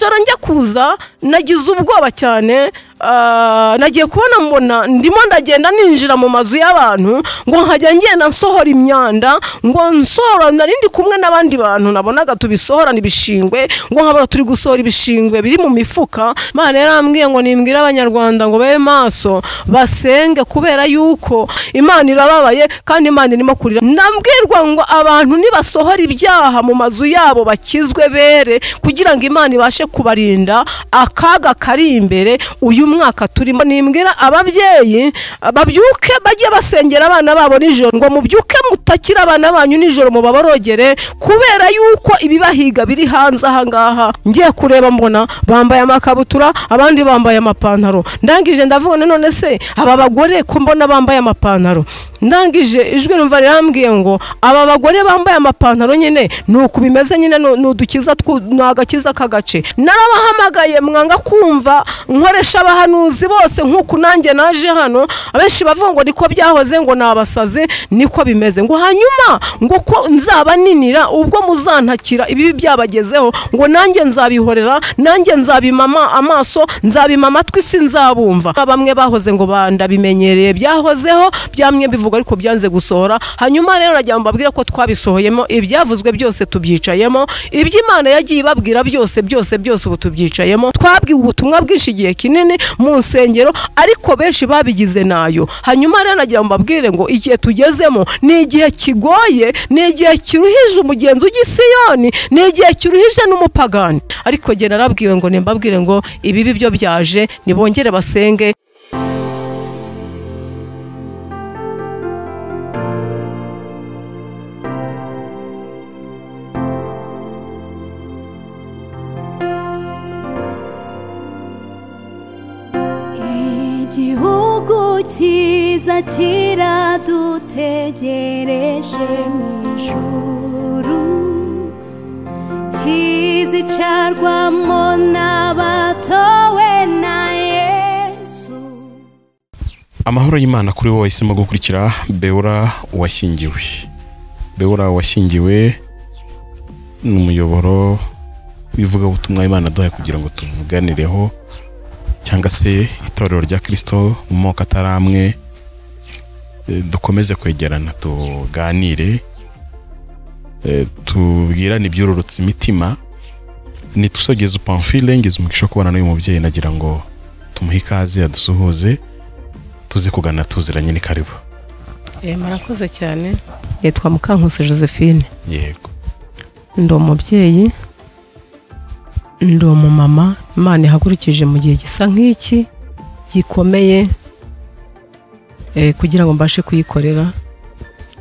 joro njya kuza nagize ubwoba cyane ah, nagiye kubona mbona ndimo ndagenda ninjira mu mazu y'abantu ngo nkajya ngenda nsohora imyanda ngo nsohora nari ndi kumwe n'abandi bantu nabonaga tubisohorana ibishingwe ngo nkabona turi gusohora ibishingwe biri mu mifuka mana yarambwiye ngo nimbwire abanyarwanda ngo babe maso basenge kubera yuko imana irababaye kandi imana irimo kurira nabwirwa ngo abantu nibasohora ibyaha mu mazu yabo bakizwe bere kugira ngo imana ibashe kubarinda akaga kari imbere uyu mwaka turimo nimbwira ababyeyi babyuke bajye basengera abana babo nijoro ngo mubyuke mutakira abana banyu nijoro mubaborogere kubera yuko ibibahiga biri hanze ahangaha ngiye kureba mbona bambaye amakabutura abandi bambaye amapantaro ndangije ndavuga ngo none se aba bagore ko mbona bambaye amapantaro ndangije ijwi numva rirambwiye ngo aba bagore bambaye amapantaro nyine ni uku bimeze nyine ni ni udukiza twu- ni agakiza k'agace narabahamagaye mwanga kumva nkoresha abahanuzi bose nk'uku nanjye naje hano abenshi bavuga ngo niko byahoze ngo ni abasazi niko bimeze ngo hanyuma ngo ko nzabaninira ubwo muzantakira ibibi byabagezeho ngo nanjye nzabihorera nanjye nzabimama amaso nzabima amatwi sinzabumva bamwe bahoze ngo bandabimenyereye byahozeho byamwe bivuga ariko byanze gusohora hanyuma rero najya mbabwira ko twabisohoyemo ibyavuzwe byose tubyicayemo ibyo imana yagiye ibabwira byose byose byose ubu tubyicayemo twabwiwe ubutumwa bwinshi igihe kinini mu nsengero ariko benshi babigize nayo hanyuma rero nagira ngo mbabwire ngo igihe tugezemo ni igihe kigoye ni igihe kiruhije umugenzi w'igisiyoni ni igihe kiruhije n'umupagani ariko njye narabwiwe ngo nimbabwire ngo ibibi byo byaje nibongere basenge igihugu cyiza kiradutegereje mu ijuru kizicarwamo n'abatowe na yesu amahoro y'imana kuri wowe wahisemo gukurikira bewura washyingiwe bewura washyingiwe ni umuyoboro w'ivugabutumwa imana aduhaye kugira ngo tuvuganireho cyangwa se itorero rya kirisito mu moko atari amwe eh, dukomeze kwegerana tuganire eh, tubwirane ibyururutse imitima nitusogeze upamfile ngize umugisha wo kubana n'uyu mubyeyi nagira ngo tumuhe ikaze adusuhuze tuze kugana tuziranye ni karibu Eh, murakoze cyane yitwa mukankusi josephine yego ndi umubyeyi ndi umumama imana ihagurukije mu gihe gisa nk'iki gikomeye eh, kugira ngo mbashe kuyikorera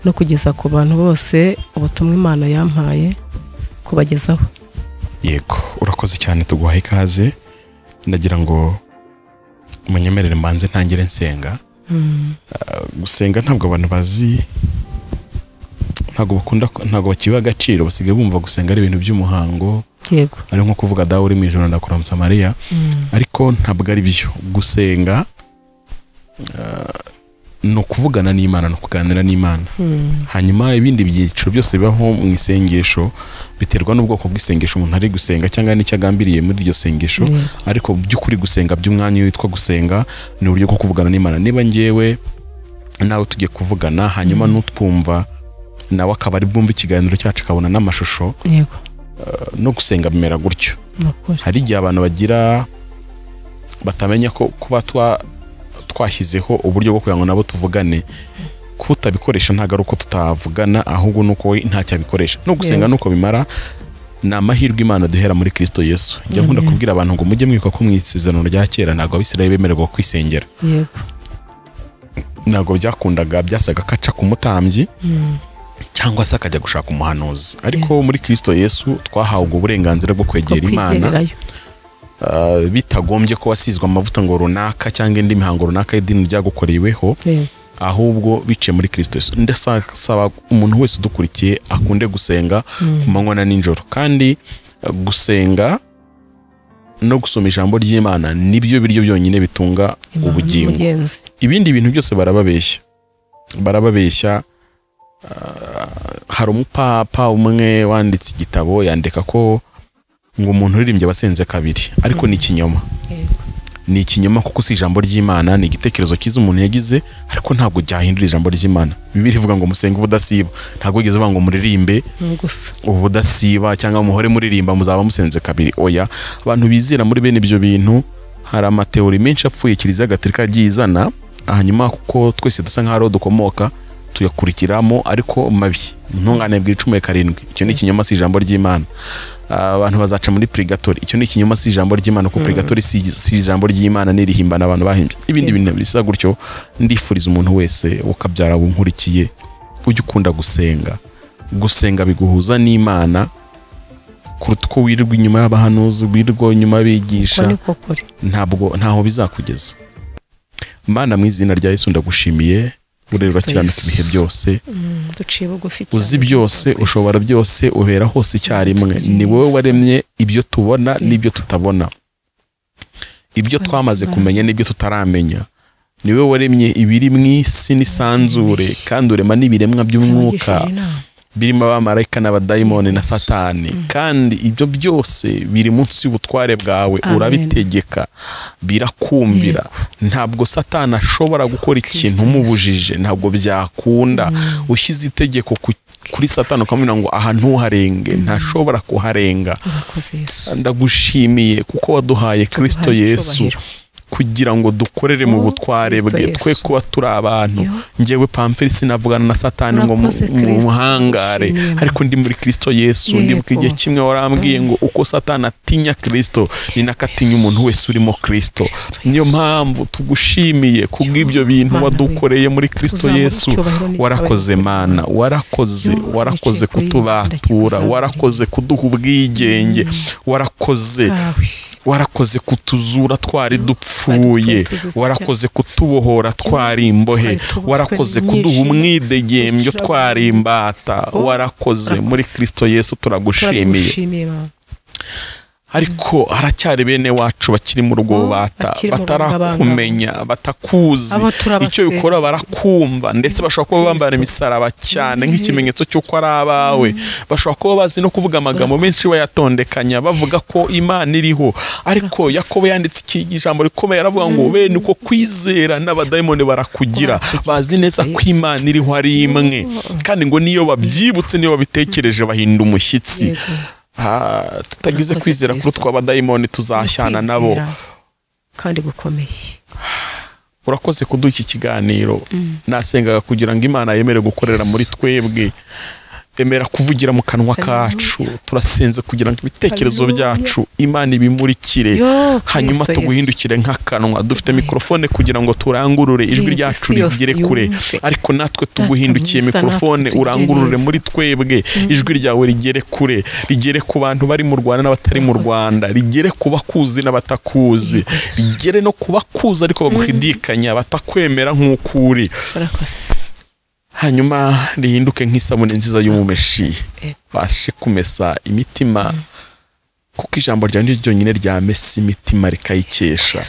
no kugeza ku bantu bose ubutumwa imana yampaye kubagezaho yego urakoze cyane tuguhaye ikaze ndagira ngo munyemerere mbanze ntangire nsenga Ah, gusenga ntabwo abantu bazi ntabwo bakunda ntabwo bakibiha agaciro basigaye bumva gusenga ari ibintu by'umuhango yego ari nko kuvuga dawe uri mu ijoro ndakuramutsa mariya ariko ntabwo ari byo gusenga ah, ni ukuvugana n'imana ni ukuganira n'imana hanyuma ibindi byiciro byose bibaho mu isengesho biterwa n'ubwoko bw'isengesho umuntu ari gusenga cyangwa n'icyo agambiriye muri iryo sengesho Yego. ariko mu by'ukuri gusenga by'umwanya iyo witwa gusenga ni uburyo bwo kuvugana n'imana niba ngewe nawe tugiye kuvugana hanyuma n'utwumva nawe akaba ari bwumve ikiganiro cyacu akabona n'amashusho yego no gusenga bimera gutyo ni ukuri hari igihe abantu bagira batamenya ko kuba twa twashyizeho uburyo bwo kugira ngo nabo tuvugane kutabikoresha ntabwo ari uko tutavugana ahubwo ni uko we ntacyo abikoresha no gusenga ni uko bimara ni amahirwe imana duhera muri kirisito yesu njya nkunda kubwira abantu ngo mujye mwibuka ko mu isezerano rya kera ntabwo abisirayeli bemererwa kwisengera yego ntabwo byakundaga byasaga ko aca ku mutambyi cyangwa se akajya gushaka umuhanuzi ariko muri kirisito yesu twahawe ubwo burenganzira bwo kwegera imana kwigererayo uh, bitagombye ko wasizwe amavuta ngo runaka cyangwa indi mihango runaka y'idini ryagukoreweho yego ahubwo biciye muri kirisito yesu ndasaba umuntu wese udukurikiye akunde gusenga ku manywa na nijoro kandi uh, gusenga no gusoma ijambo ry'imana nibyo biryo byonyine bitunga Imana ubugingo n'umugenzi. ibindi bintu byose barababeshya barababeshya ah, hari umupapa umwe wanditse igitabo yandika ko ngo umuntu uririmbye aba asenze kabiri ariko ni ikinyoma ni ikinyoma kuko si ijambo ry'imana ni igitekerezo cyiza umuntu yagize ariko ntabwo ryahindura ijambo ry'imana bibiri ivuga ngo musenge ubudasiba ntabwo wigeze uvuga ngo muririmbe gusa ubudasiba cyangwa muhore muririmba muzaba musenze kabiri oya abantu bizera muri bene ibyo bintu hari amateori menshi apfuye kiliziya gatolika yagiye izana hanyuma kuko twese dusa nk'aho ariho dukomoka tuyakurikiramo ariko mabi intungane bwira icumi ya karindwi icyo ni ikinyoma si ijambo ry'imana Ah, abantu bazaca muri purigatori icyo ni ikinyoma si ijambo ry'imana kuko purigatori si si ijambo ry'imana n'irihimbana abantu bahimbye ibindi bintu bisa gutyo ndifuriza umuntu wese ukabyara bunkurikiye ujye ukunda gusenga gusenga biguhuza n'imana kuruta uko wirirwa inyuma y'abahanuzi wirirwa inyuma uko bigisha ni ko kuri ntabwo ntaho bizakugeza mana mu izina rya yesu ndagushimiye ureba Kristo urakiranutse Yesu. ibihe byose duciye bugufi cyane uzi byose ushobora byose ubera hose icyarimwe ni wowe waremye ibyo tubona n'ibyo tutabona ibyo twamaze kumenya n'ibyo tutaramenya ni wowe waremye ibiri mu isi n'isanzure kandi urema n'ibiremwa by'umwuka Yanagishije inama. birimo abamarayika n'abadayimoni na satani kandi ibyo byose biri munsi y'ubutware bwawe Amen. urabitegeka birakumvira ntabwo satani ashobora gukora ikintu umubujije ntabwo byakunda ushyize itegeko ku- kuri satani ukamubwira ngo aha ntuharenge ntashobora kuharenga Urakoze Yesu. ndagushimiye kuko waduhaye kirisito Tuduhaye yesu icyubahiro. kugira ngo dukorere mu Oh, butware Kristo bwe Yesu. twe kuba turi abantu Yo. ngewe pamferi sinavugana na satani ngo mu- Urakoze, mu Kristo, muhangare tugushimira. ariko ndi muri kirisito yesu Yego. ndibuka igihe kimwe warambwiye ngo uko satani atinya kirisito ni nako atinya umuntu wese urimo kirisito niyo mpamvu tugushimiye kubw'ibyo bintu Mana, wadukoreye muri kirisito uzamure yesu icyubahiro n'icyubahiro. warakoze mana warakoze Yo, warakoze ndakekwa, Yesu, kutubatura ndakekuzamura. warakoze kuduha ubwigenge warakoze Tawe. warakoze kutuzura twari dupfuye tuzize warakoze kutubohora twari imbohe twari tubohwe warakoze n'inyishimo, kuduha umwidegembyo ducuragura. twari imbata Oh, warakoze urakoze. muri kristo yesu turagushimiye turagushimiye mama ariko haracyari bene wacu bakiri mu rugo bata bakiri mu rugo batarakumenya batakuzi Abo turabasenga. icyo bikora barakumva ndetse bashobora kuba bambara imisaraba cyane nk'ikimenyetso cy'uko ari abawe bashobora kuba bazi no kuvuga amagambo menshi bayatondekanya bavuga ko imana iriho ariko yakobo yanditse iki ijambo rikomeye aravuga ngo bene uko kwizera n'abadayimoni barakugira bazi neza ko imana iriho ari imwe kandi ngo niyo babyibutse niyo babitekereje bahinda umushyitsi Yego. Ah, tutagize Urakoze kwizera kuri Kristo. utwo abadayimoni tuzashyana nabo Kwizera kandi gukomeye urakoze kuduha iki kiganiro nasengaga kugira ngo imana yemere gukorera muri twebwe emera kuvugira mu kanwa kacu turasenze kugira ngo ibitekerezo byacu imana ibimurikire Yo, hanyuma Kristo Yesu. tuguhindukire nk'akanwa dufite mikorofone kugira ngo turangurure ijwi Yego, ryacu isi yose rigere kure yumve. ariko natwe tuguhindukiye mwiza, natwe mikorofone utugirire urangurure neza. muri twebwe ijwi ryawe rigere kure rigere ku bantu bari mu rwanda n'abatari mu rwanda rigere ku bakuzi n'abatakuzi rigere no ku bakuzi ariko baguhidikanya batakwemera nk'uko uri urakoze hanyuma rihinduke nk'isabune nziza y'umumeshi Yego. bashe kumesa imitima kuko ijambo ryawe ni ryo ryonyine ryamesa imitima rikayikesha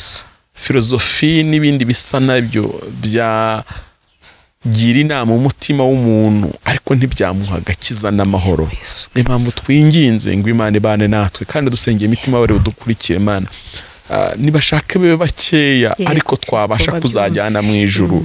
filozofi n'ibindi bisa nabyo byagira inama umutima w'umuntu ariko ntibyamuha agakiza n'amahoro Yesu. niyo mpamvu twinginze ngo imana ibane natwe kandi dusengeye imitima bari budukurikire mana Ah, nibashake babe bakeya Yego, ariko twabasha Kristo, kuzajyana mu ijuru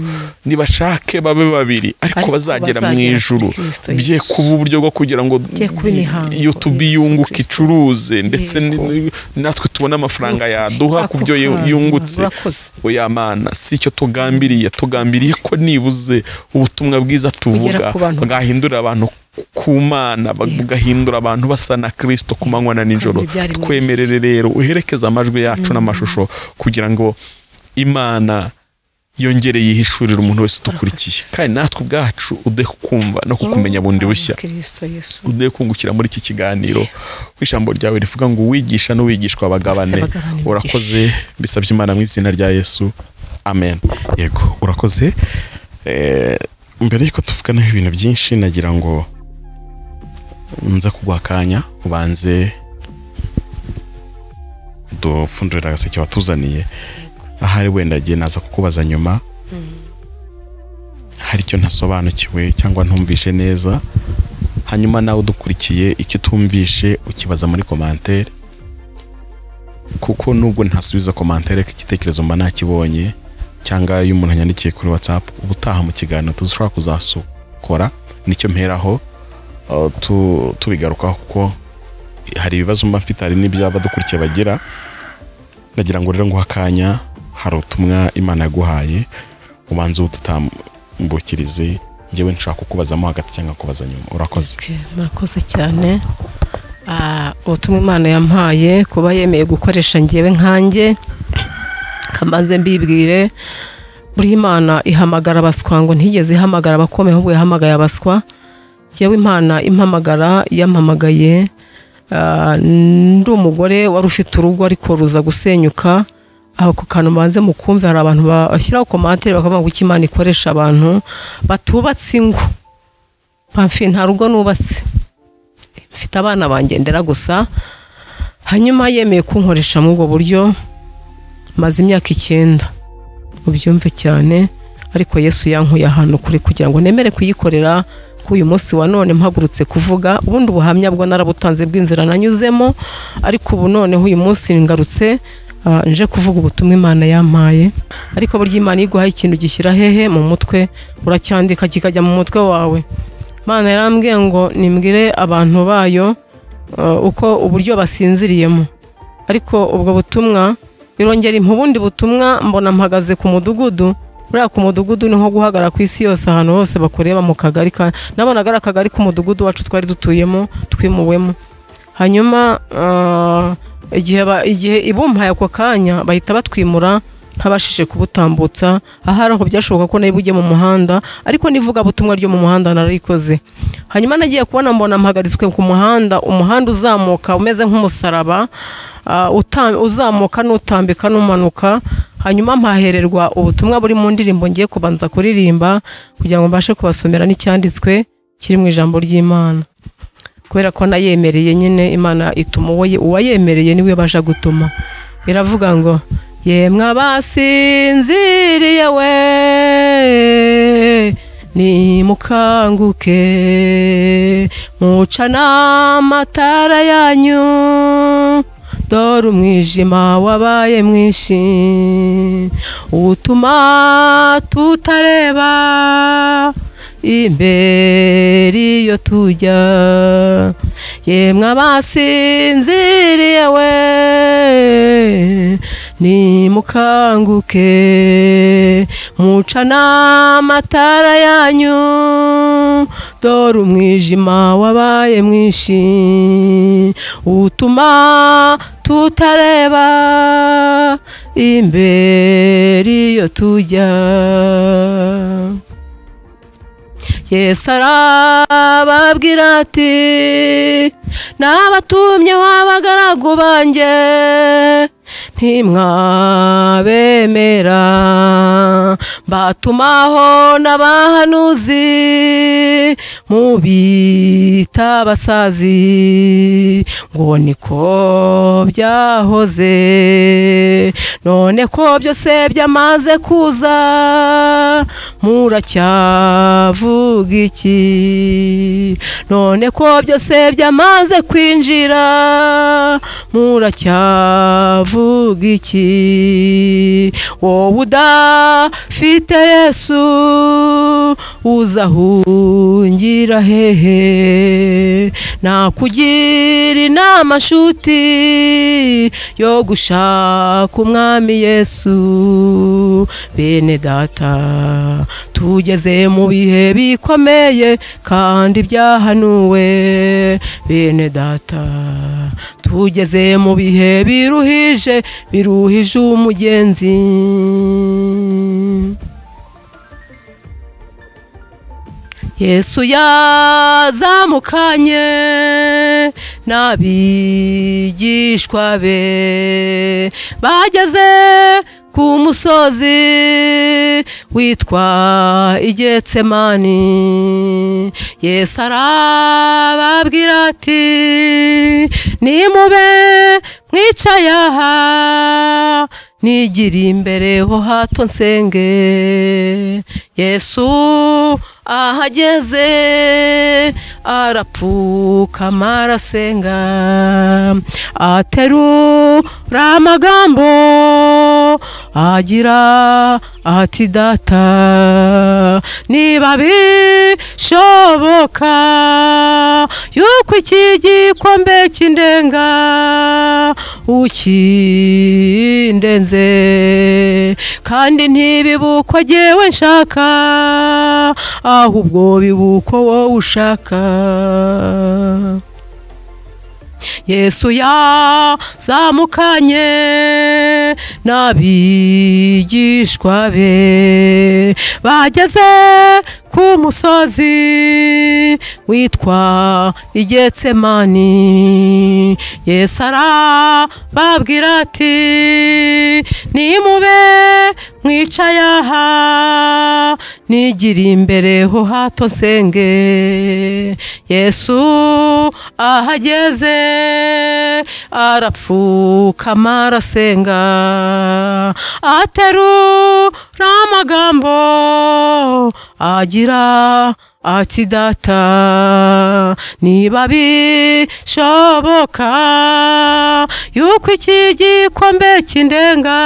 nibashake babe babiri ariko Ariko bazagera mu bazagera ijuru muri Kristo bye Yesu. kuba uburyo bwo kugira ngo Bye kuba imihango, yutubi Yesu yunguka Kristo. icuruze ndetse Yego. ni- natwe tubone amafaranga yaduha ku Ako byo yu- kantu, yungutse urakoze. oya mana si icyo tugambiriye tugambiriye ko nibuze ubutumwa bwiza tuvuga ku bantu bwahindura abantu ku mana bugahindura abantu basa na kirisito ku manywa na nijoro Kandi byari mu twemerere rero uherekeze amajwi yacu n'amashusho kugira ngo imana yongere yihishurira umuntu wese udukurikiye kandi natwe ubwacu udeho kumva no kukumenya bundi bushya kirisito yesu ugiye kungukira muri iki kiganiro ijambo ryawe rivuga ngo uwigisha n'uwigishwa Bose bagabane bagabane imigisha. urakoze bisabye imana mu izina rya yesu amen yego urakoze Eh, mbere y'uko tuvuganaho ibintu byinshi nagira ngo nza kuguha akanya ubanze dupfundurira agaseke watuzaniye ahari wenda agiye naza kukubaza nyuma hari icyo ntasobanukiwe cyangwa ntumvishe neza hanyuma nawe udukurikiye icyo utumvishe ukibaza muri komantere kuko nubwo ntasubiza komantere ko igitekerezo mba nakibonye cyangwa iyo umuntu yandikiye kuri watsapu ubutaha mu kiganiro dushobora kuzasukora nicyo mperaho uh, tu- tubigarukaho kuko hari ibibazo mba mfite hari n'ibyo abadukurikiye bagira ndagira ngo rero nguhe akanya hari ubutumwa imana yaguhaye ubanza ubututambukirize ngewe nshaka kukubazamo hagati cyangwa kubaza nyuma urakoze Okay, murakoze cyane Ah, ubutumwa imana yampaye kuba yemeye gukoresha ngewe nkanjye kamanze mbibwire buriya imana ihamagara abaswa ngo ntigeze ihamagara abakomeye ahubwo yahamagaye abaswa ngewe imana impamagara yampamagaye Ah, ndi umugore wari ufite urugo ariko ruza gusenyuka aho ku kantu banze mukumve hari abantu bashyiraho komantere bakavuga ngo icyo imana ikoresha abantu batubatse ingo pamfi nta rugo nubatse mfite abana bangendera gusa hanyuma yemeye kunkoresha muri ubwo buryo maze imyaka icyenda ubyumve cyane ariko yesu yankuye ahantu kuri kugira ngo nemere kuyikorera ko uyu munsi wa none mpagurutse kuvuga ubundi ubuhamya bwo narabutanze bw'inzira nanyuzemo ariko ubu noneho uyu munsi ngarutse ah, nje kuvuga ubutumwa imana yampaye ariko burya imana iyo iguhaye ikintu gishyira hehe mu mutwe uracyandika kikajya mu mutwe wawe Imana yarambwiye ngo nimbwire abantu bayo uh, uko uburyo basinziriyemo ariko ubwo butumwa birongera impu ubundi butumwa mbona mpagaze ku mudugudu buriya ku mudugudu niho guhagarara ku isi yose ahantu hose bakureba mu kagari ka nabonaga ari akagari k'umudugudu wacu twari dutuyemo twimuwemo hanyuma uh, igihe ba- igihe ibumpaye ako kanya bahita batwimura ntabashije kubutambutsa ahari aho byashoboka ko nari bujye mu muhanda ariko nivuga butumwa ryo mu muhanda narikoze hanyuma nagiye kubona mbona mpagaritswe ku muhanda umuhanda uzamuka umeze nk'umusaraba ah, uta- uzamuka n'utambika n'umanuka hanyuma mpahererwa ubutumwa buri mu ndirimbo ngiye kubanza kuririmba kugira ngo mbashe kubasomera n'icyanditswe kiri mu ijambo ry'imana kubera ko nayemereye nyine imana ituma uwo ye- uwayemereye niwe baje gutuma iravuga ngo yemwe abasinziriye we nimukanguke muca n'amatara yanyu dore umwijima wabaye mwinshi utuma tutareba imbere iyo tujya yemwe abasinziriye we nimukanguke muca n'amatara yanyu dore umwijima wabaye mwinshi utuma tutareba imbere iyo tujya yesu arababwira ati nabatumyeho abagaragu banjye ntimwabemera mbatumaho n'abahanuzi mubita abasazi ngo niko byahoze none ko byose byamaze kuza muracyavuga iki none ko byose byamaze kwinjira muracyavuga iki wowe udafite yesu uzahungira hehe nakugira inama nshuti yo gushaka umwami yesu bene data tugeze mu bihe bikomeye kandi byahanuwe bene data tugeze mu bihe biruhije biruhije umugenzi Yesu yazamukanye n'abigishwa be bageze ku musozi witwa igetsemani Yesu arababwira ati nimube mwicaye aha nigiriye imbere ho hato nsenge yesu ahageze arapfukama arasenga aterura amagambo agira ati data niba bishoboka yuko iki gikombe cy'indenga ukindenze kandi ntibibukwa jyewe nshaka ahubwo bibuko wowe ushaka yesu yazamukanye n'abigishwa be bageze ku musozi witwa igetsemani yesu arababwira ati nimube mwicaye aha nigiriye imbere ho hato nsenge yesu ahageze arapfukama arasenga aterura amagambo agira ati data niba bishoboka yuko iki gikombe cy'indenga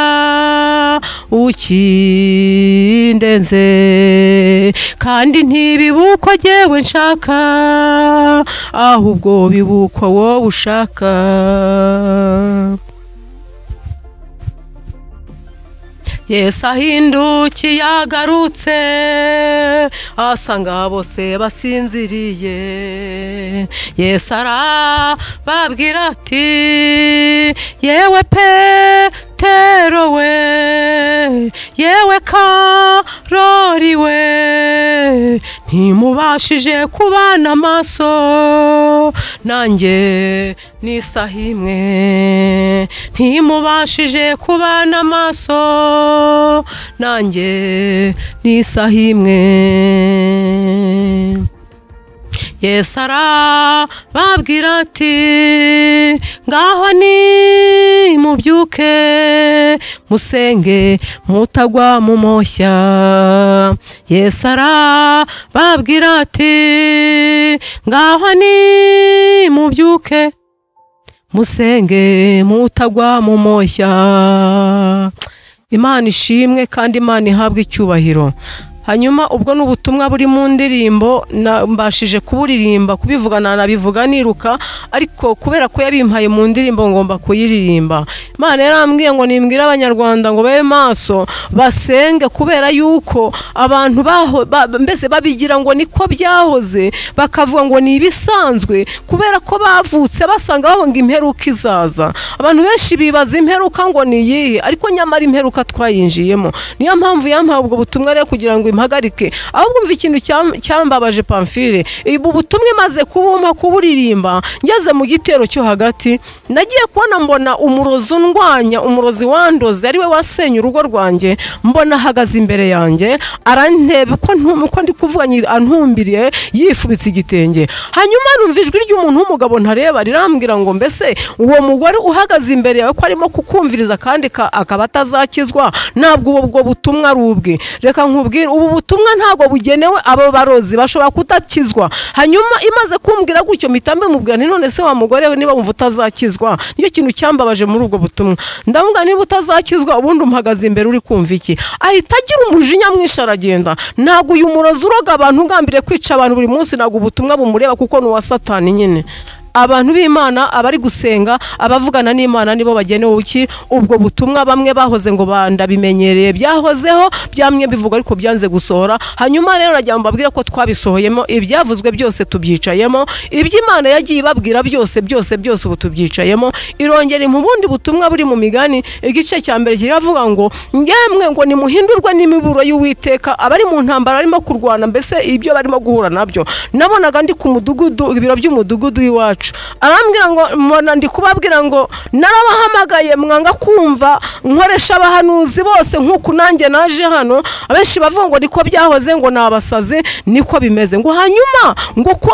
ukindenze kandi ntibibukwa jyewe nshaka ahubwo bibukwa wowe ushaka yesu ahindukiye agarutse asanga bose basinziriye yesu arababwira ati yewe pe petero we yewe karori we ntimubashije kubana amaso nanjye n'isaha imwe ntimubashije kubana amaso nanjye n'isaha imwe yesu arababwira ati ngaho ni mubyuke musenge mutagwa mu moshya yesu arababwira ati ngaho ni mubyuke musenge mutagwa mu moshya imana ishimwe kandi imana ihabwe icyubahiro hanyuma ubwo ni ubutumwa buri mu ndirimbo mbashije kuburirimba kubivuga nanabivuga niruka ariko kubera ko yabimpaye mu ndirimbo ngomba kuyiririmba imana yarambwiye ngo nimbwire abanyarwanda ngo babe maso basenge kubera yuko abantu mbese babigira ngo niko byahoze bakavuga ngo ni ibisanzwe kubera ko bavutse basanga babonga imperuka izaza abantu benshi bibaza imperuka ngo ni iyihe ariko nyamara imperuka twayinjiyemo niyo mpamvu yampaye ubwo butumwa rero kugira ngo impagarike ahubwo umva ikintu cyambabaje pamfire ubu butumwa imaze kubumpa kuburirimba ngeze mu gitero cyo hagati nagiye kubona mbona umurozi undwanya umurozi wandoze ariwe wasenye urugo rwanjye mbona ahagaze imbere yanjye arantebe uko ndi kuvuga antumbiriye yifubitse igitenge hanyuma numva ijwi ry'umuntu w'umugabo ntareba rirambwira ngo mbese uwo mugore uhagaze imbere yawe ko arimo kukumviriza kandi akaba atazakizwa ntabwo ubwo butumwa ari ubwe reka nkubwire ubu butumwa ntabwo bugenewe abo barozi bashobora kutakizwa hanyuma imaze kumbwira gutyo mitambe mubwira nti none se wa mugore we niba wumva utazakizwa nicyo kintu cyambabaje muri ubwo butumwa ndavuga niba utazakizwa ubundi umuhagaze imbere uri kumva iki ahita agira umujinya mwinshi aragenda ntabwo uyu murozi uroga abantu ugambiriye kwica abantu buri munsi ntabwo ubutumwa bumureba kuko ni uwa satani nyine abantu b'imana abari gusenga abavugana n'imana nibo bagenewe iki ubwo butumwa bamwe bahoze ngo bandabimenyereye byahozeho byamwe bivuga ariko byanze gusohora hanyuma rero urajya mubabwira ko twabisohoyemo ibyavuzwe byose tubyicayemo iby'imana yagiye ibabwira byose byose byose ubu tubyicayemo irongera mu bundi butumwa buri mu migani igice cya mbere kiravuga ngo ngemwe ngo nimuhindurwe n'imiburo y'uwiteka abari mu ntambara barimo kurwana mbese ibyo barimo guhura nabyo nabonaga ndi ku mudugudu ibiro by'umudugudu w'iwacu arambwira ngo mbona ndi kubabwira ngo narabahamagaye mwanga kumva nkoresha abahanuzi bose nk'uku nanjye naje hano abenshi bavuga ngo niko byahoze ngo ni abasazi niko bimeze ngo hanyuma ngo ko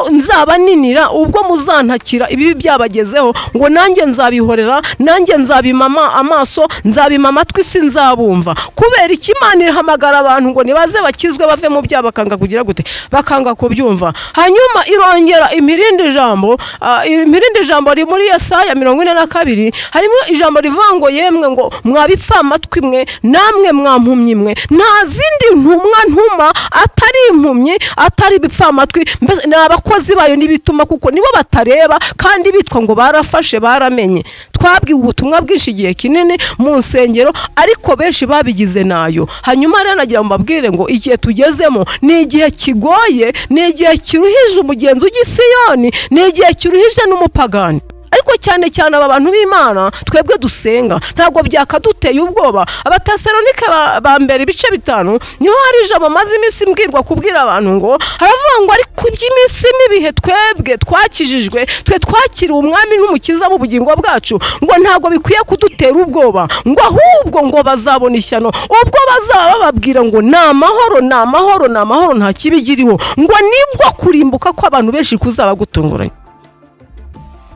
nzabaninira ubwo muzantakira ibibi byabagezeho ngo nanjye nzabihorera nanjye nzabimama amaso nzabima amatwi sinzabumva kubera iki imana ihamagara abantu ngo nibaze bakizwe bave mu byaha bakanga kugira gute bakanga kubyumva hanyuma irongera imirindi jambo ah, imirindi jambo riri muri yesaya mirongo ine na kabiri harimo ijambo rivuga ngo yemwe ngo mwabipfa amatwi mwe namwe mwampumyi mwe nta zindi ntumwa ntuma atari impumyi atari ibipfa amatwi mbese ni abakozi bayo n'ibituma kuko nibo batareba kandi bitwa ngo barafashe baramenye twabwiwe ubutumwa bwinshi igihe kinini mu nsengero ariko benshi babigize nayo hanyuma rero nagira ngo mbabwire ngo igihe tugezemo ni igihe kigoye ni igihe kiruhije umugenzi w'igisiyoni ni igihe kiruhije n'umupagani ariko cyane cyane aba bantu b'imana twebwe dusenga ntabwo byakaduteye ubwoba abatesalonike ba- ba mbere ibice bitanu niho hari ijambo maze iminsi mbwirwa kubwira abantu ngo haravuga ngo ariko iby'iminsi n'ibihe twebwe twakijijwe twe twakiriwe umwami n'umukiza w'ubugingo bwacu ngo ntabwo bikwiye kudutera ubwoba ngo ahubwo ngo bazabona ishyano ubwo bazaba bababwira ngo ni amahoro ni amahoro ni amahoro nta kibi kiriho ngo nibwo kurimbuka kw'abantu benshi kuzaba gutunguranye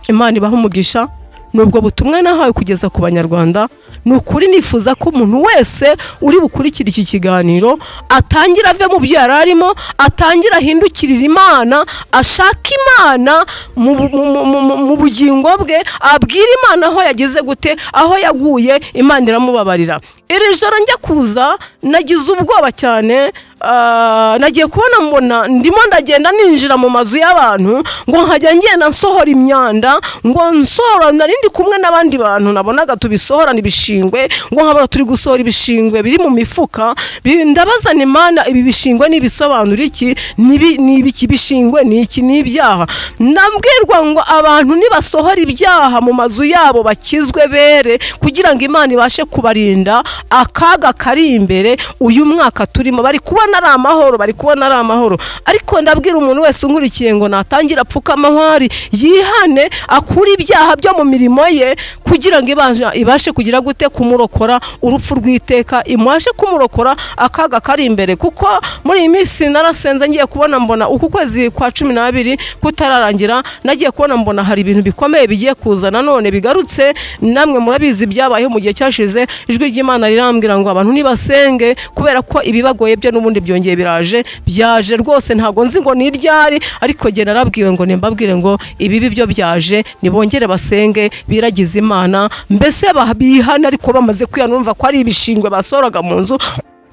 imana ibaha umugisha ni ubwo butumwa nahawe kugeza ku banyarwanda ni ukuri nifuza ko umuntu wese uri bukurikira iki kiganiro atangira ave mu byo yari arimo atangira ahindukirira imana ashaka imana mu bu- mu- mu- mu- mu bugingo bwe abwira imana aho yageze gute aho yaguye imana iramubabarira iri joro njya kuza nagize ubwoba cyane Ah, nagiye kubona mbona ndimo ndagenda ninjira mu mazu y'abantu ngo nkajya ngenda nsohora imyanda ngo nsohora nari ndi kumwe n'abandi bantu nabonaga tubisohorana ibishingwe ngo nkabona turi gusohora ibishingwe biri mu mifuka bi- ndabazana imana ibi bishingwe n'ibisobanura iki Nibi- ni ibiki bishingwe ni iki ni ibyaha nabwirwa ngo abantu nibasohora ibyaha mu mazu yabo bakizwe bere kugira ngo imana ibashe kubarinda akaga kari imbere uyu mwaka turimo bari kubona ari amahoro bari kubona ari amahoro ariko ndabwira umuntu wese unkurikiye ngo natangira apfuka amahwari yihane akure ibyaha byo mu mirimo ye kugira ngo ibashe- ibashe kugira gute kumurokora urupfu rw'iteka imubashe kumurokora akaga kari imbere kuko muri iyi minsi narasenze ngiye kubona mbona uku kwezi kwa cumi n'abiri kutararangira nagiye kubona mbona hari ibintu bikomeye bigiye kuza nanone bigarutse namwe murabizi byabayeho mu gihe cyashize ijwi ry'imana rirambwira ngo abantu nibasenge kubera ko ibibagoye byo n'ubundi byongeye biraje byaje rwose ntabwo nzi ngo ni iryari ariko jye narabwiwe ngo nimbabwire ngo ibibi byo byaje nibongere basenge biragize imana mbese bah- bihane ariko bamaze kwihanumva ko ari ibishingwe basohoraga mu nzu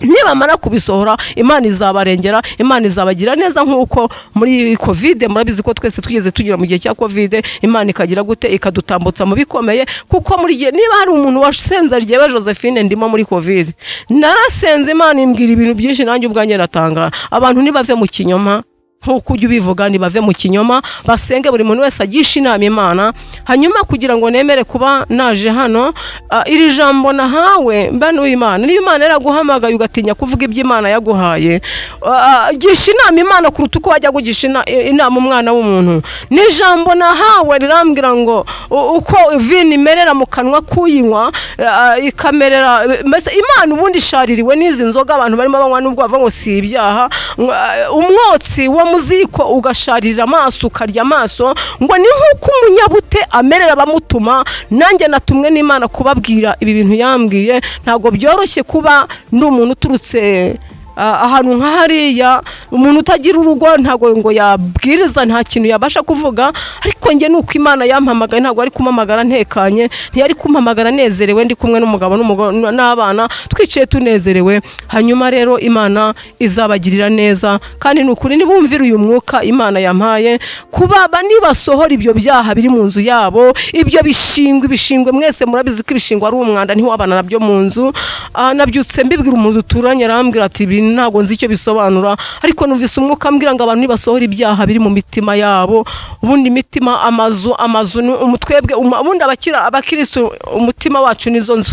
nibamara kubisohora imana izabarengera imana izabagira neza nk'uko muri kovide murabizi ko twese twigeze tugira mu gihe cya kovide imana ikagira gute ikadutambutsa mu bikomeye kuko muri gihe niba hari umuntu wasenze ryewe josephine ndimo muri kovide narasenze imana imbwira ibintu byinshi nanjye ubwanjye natangara abantu ntibave mu kinyoma nk'uko ujya ubivuga ntibave mu kinyoma basenge buri muntu wese agisha inama imana hanyuma kugira ngo nemere kuba naje hano ah, iri jambo nahawe mba n'uw'imana niba imana yaraguhamagaye ugatinya kuvuga ibyo imana yaguhaye ah, gisha inama imana kuruta uko wajya kugisha ina- inama umwana w'umuntu n'ijambo nahawe rirambwira ngo u- uko vino imerera mu kanwa k'uyinywa ah, ikamerera mbese imana ubundi ishaririwe n'izi nzoga abantu barimo banywa n'ubwo bavuga ngo si ibyaha ngo, ah, umwotsi wo mu ziko ugasharira amaso ukarya amaso ngo ni nk'uko umunyabute amerera abamutuma nanjye natumwe n'imana kubabwira ibi bintu yambwiye ntabwo byoroshye kuba ndi umuntu uturutse ah, ahantu nka hariya umuntu utagira urugo ntabwo ngo yabwiriza nta kintu yabasha kuvuga ariko njye nuko imana yampamagaye ntabwo ari kumamagara ntekanye ntiyari kumpamagara nezerewe ndi kumwe n'umugabo n'umugore n'abana twicaye tunezerewe hanyuma rero imana izabagirira neza kandi ni ukuri nibumvira uyu mwuka imana yampaye kuba ba- nibasohora ibyo byaha biri mu nzu yabo ibyo bishingwe ibishingwe mwese murabizi ko ibishingwe ari umwanda ntiwabana nabyo mu nzu Ah, nabyutse mbibwira umuntu duturanye arambwira ati ibi ntabwo nzi icyo bisobanura ariko numvise umwuka ambwira ngo abantu nibasohora ibyaha biri mu mitima yabo ubundi imitima amazu amazu ni umutwebwe uma- ubundi abakira abakirisitu umutima wacu nizo nzu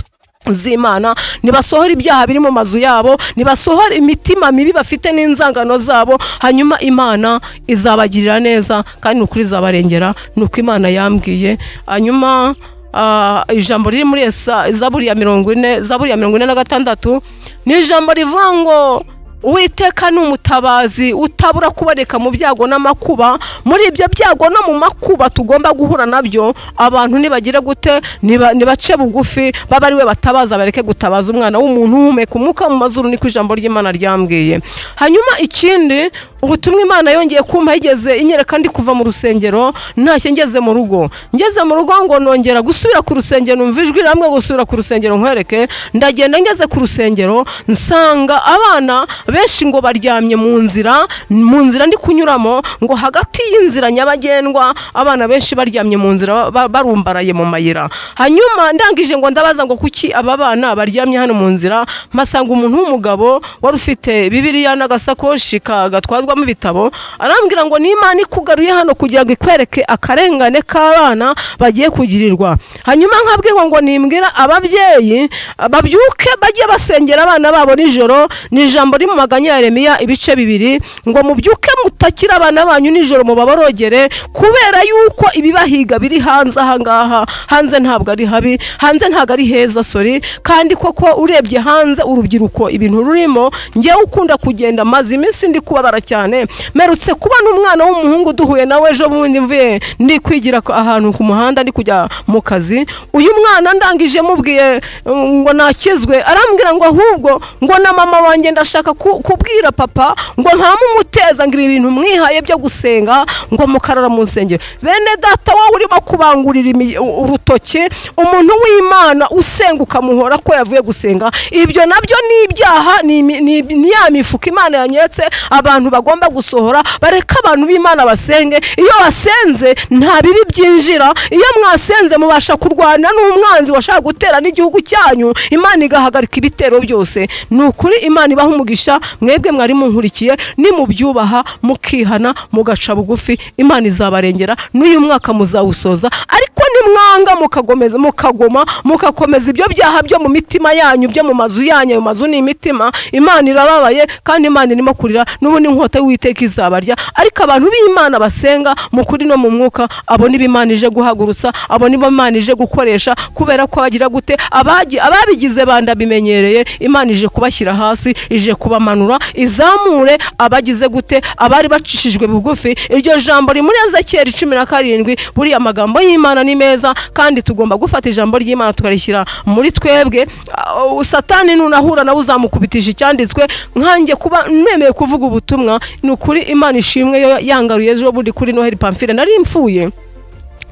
z'imana nibasohora ibyaha biri mu mazu yabo nibasohora imitima mibi bafite n'inzangano zabo hanyuma imana izabagirira neza kandi ni ukuri izabarengera ni uko imana yambwiye hanyuma ah, ijambo riri muri esa zaburi ya mirongo ine zaburi ya mirongo ine na gatandatu ni ijambo rivuga ngo uwiteka ni umutabazi utabura kuboneka mu byago n'amakuba muri ibyo byago no mu makuba tugomba guhura nabyo abantu nibagire gute niba- nibace bugufi babe ari we batabaza bareke gutabaza umwana w'umuntu uhumeka umwuka mu mazuru niko ijambo ry'imana ryambwiye hanyuma ikindi ubutumwa imana yongeye kumpa yigeze inyereka ndi kuva mu rusengero ntashye ngeze mu rugo ngeze mu rugo ngo nongera gusubira ku rusengero numva ijwi rihamwe gusubira ku rusengero nkwereke ndagenda ngeze ku rusengero nsanga abana benshi ngo baryamye mu nzira mu nzira ndi kunyuramo ngo hagati y'inzira nyabagendwa abana benshi baryamye mu nzira ba- barumbaraye mu mayira hanyuma ndangije ngo ndabaza ngo kuki aba bana baryamye hano mu nzira mpasanga umuntu w'umugabo wari ufite bibiriya n'agasakoshi ka- gatwarwamo ibitabo arambwira ngo ni imana ikugaruye hano kugira ngo ikwereke akarengane k'abana bagiye kugirirwa hanyuma nkabwirwa ngo nimbwira ababyeyi babyuke bajye basengera abana babo nijoro ni ijambo riri mu maganya ya remiya ibice bibiri ngo mubyuke mutakira abana banyu nijoro mubaborogere kubera yuko ibibahiga biri hanze ahangaha hanze ntabwo ari habi hanze ntabwo ari heza sori kandi koko urebye hanze urubyiruko ibintu rurimo ngewe ukunda kugenda maze iminsi ndi kubabara cyane merutse kubona umwana w'umuhungu duhuye nawe ejo bundi mvuye ndi kwigira ku- ahantu ku muhanda ndi kujya mu kazi uyu mwana ndangije mubwiye um, ngo nakizwe arambwira ngo ahubwo ngo na mama wanjye ndashaka ku- kubwira papa ngo ntamumuteza ngo ibi bintu mwihaye byo gusenga ngo mukarara mu nsengero bene data wowe urimo kubangurira imi- u- urutoki umuntu w'imana usenga ukamuhora ko yavuye gusenga ibyo nabyo ni ibyaha ni imi- ni ibi- ni ya mifuka imana yanyeretse abantu bagomba gusohora bareke abantu b'imana basenge iyo wasenze nta bibi byinjira iyo mwasenze mubasha kurwana n'umwanzi washaka gutera n'igihugu cyanyu imana igahagarika ibitero byose ni ukuri imana ibaha umugisha mwebwe mwari munkurikiye nimubyubaha mukihana mugaca bugufi imana izabarengera n'uyu mwaka muzawusoza ariko nimwanga mukagomeza mukagoma mukakomeza ibyo byaha byo mu mitima yanyu byo mu mazu yanyu ayo mazu ni imitima imana irababaye kandi imana irimo kurira n'ubundi inkota y'uwiteka izabarya ariko abantu b'imana basenga mu kuri no mu mwuka abo nibo imana ije guhagurutsa abo nibo imana ije gukoresha kubera ko bagira gute abagi- ababigize banda bimenyereye imana ije kubashyira hasi ije kubamanura izamure abagize gute abari bacishijwe bugufi iryo jambo rimuri muri ezekiyeli cumi na karindwi buriya amagambo y'imana ni meza kandi tugomba gufata ijambo ry'imana tukarishyira muri twebwe Ah, satani nunahura nawe uzamukubitisha icyanditswe nkanjye kuba nemeye kuvuga ubutumwa ni ukuri imana ishimwe yo yangaruye ejo bundi kuri noheli pamfile nari mfuye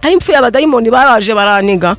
ari impfu y'abadayimoni baraje baraniga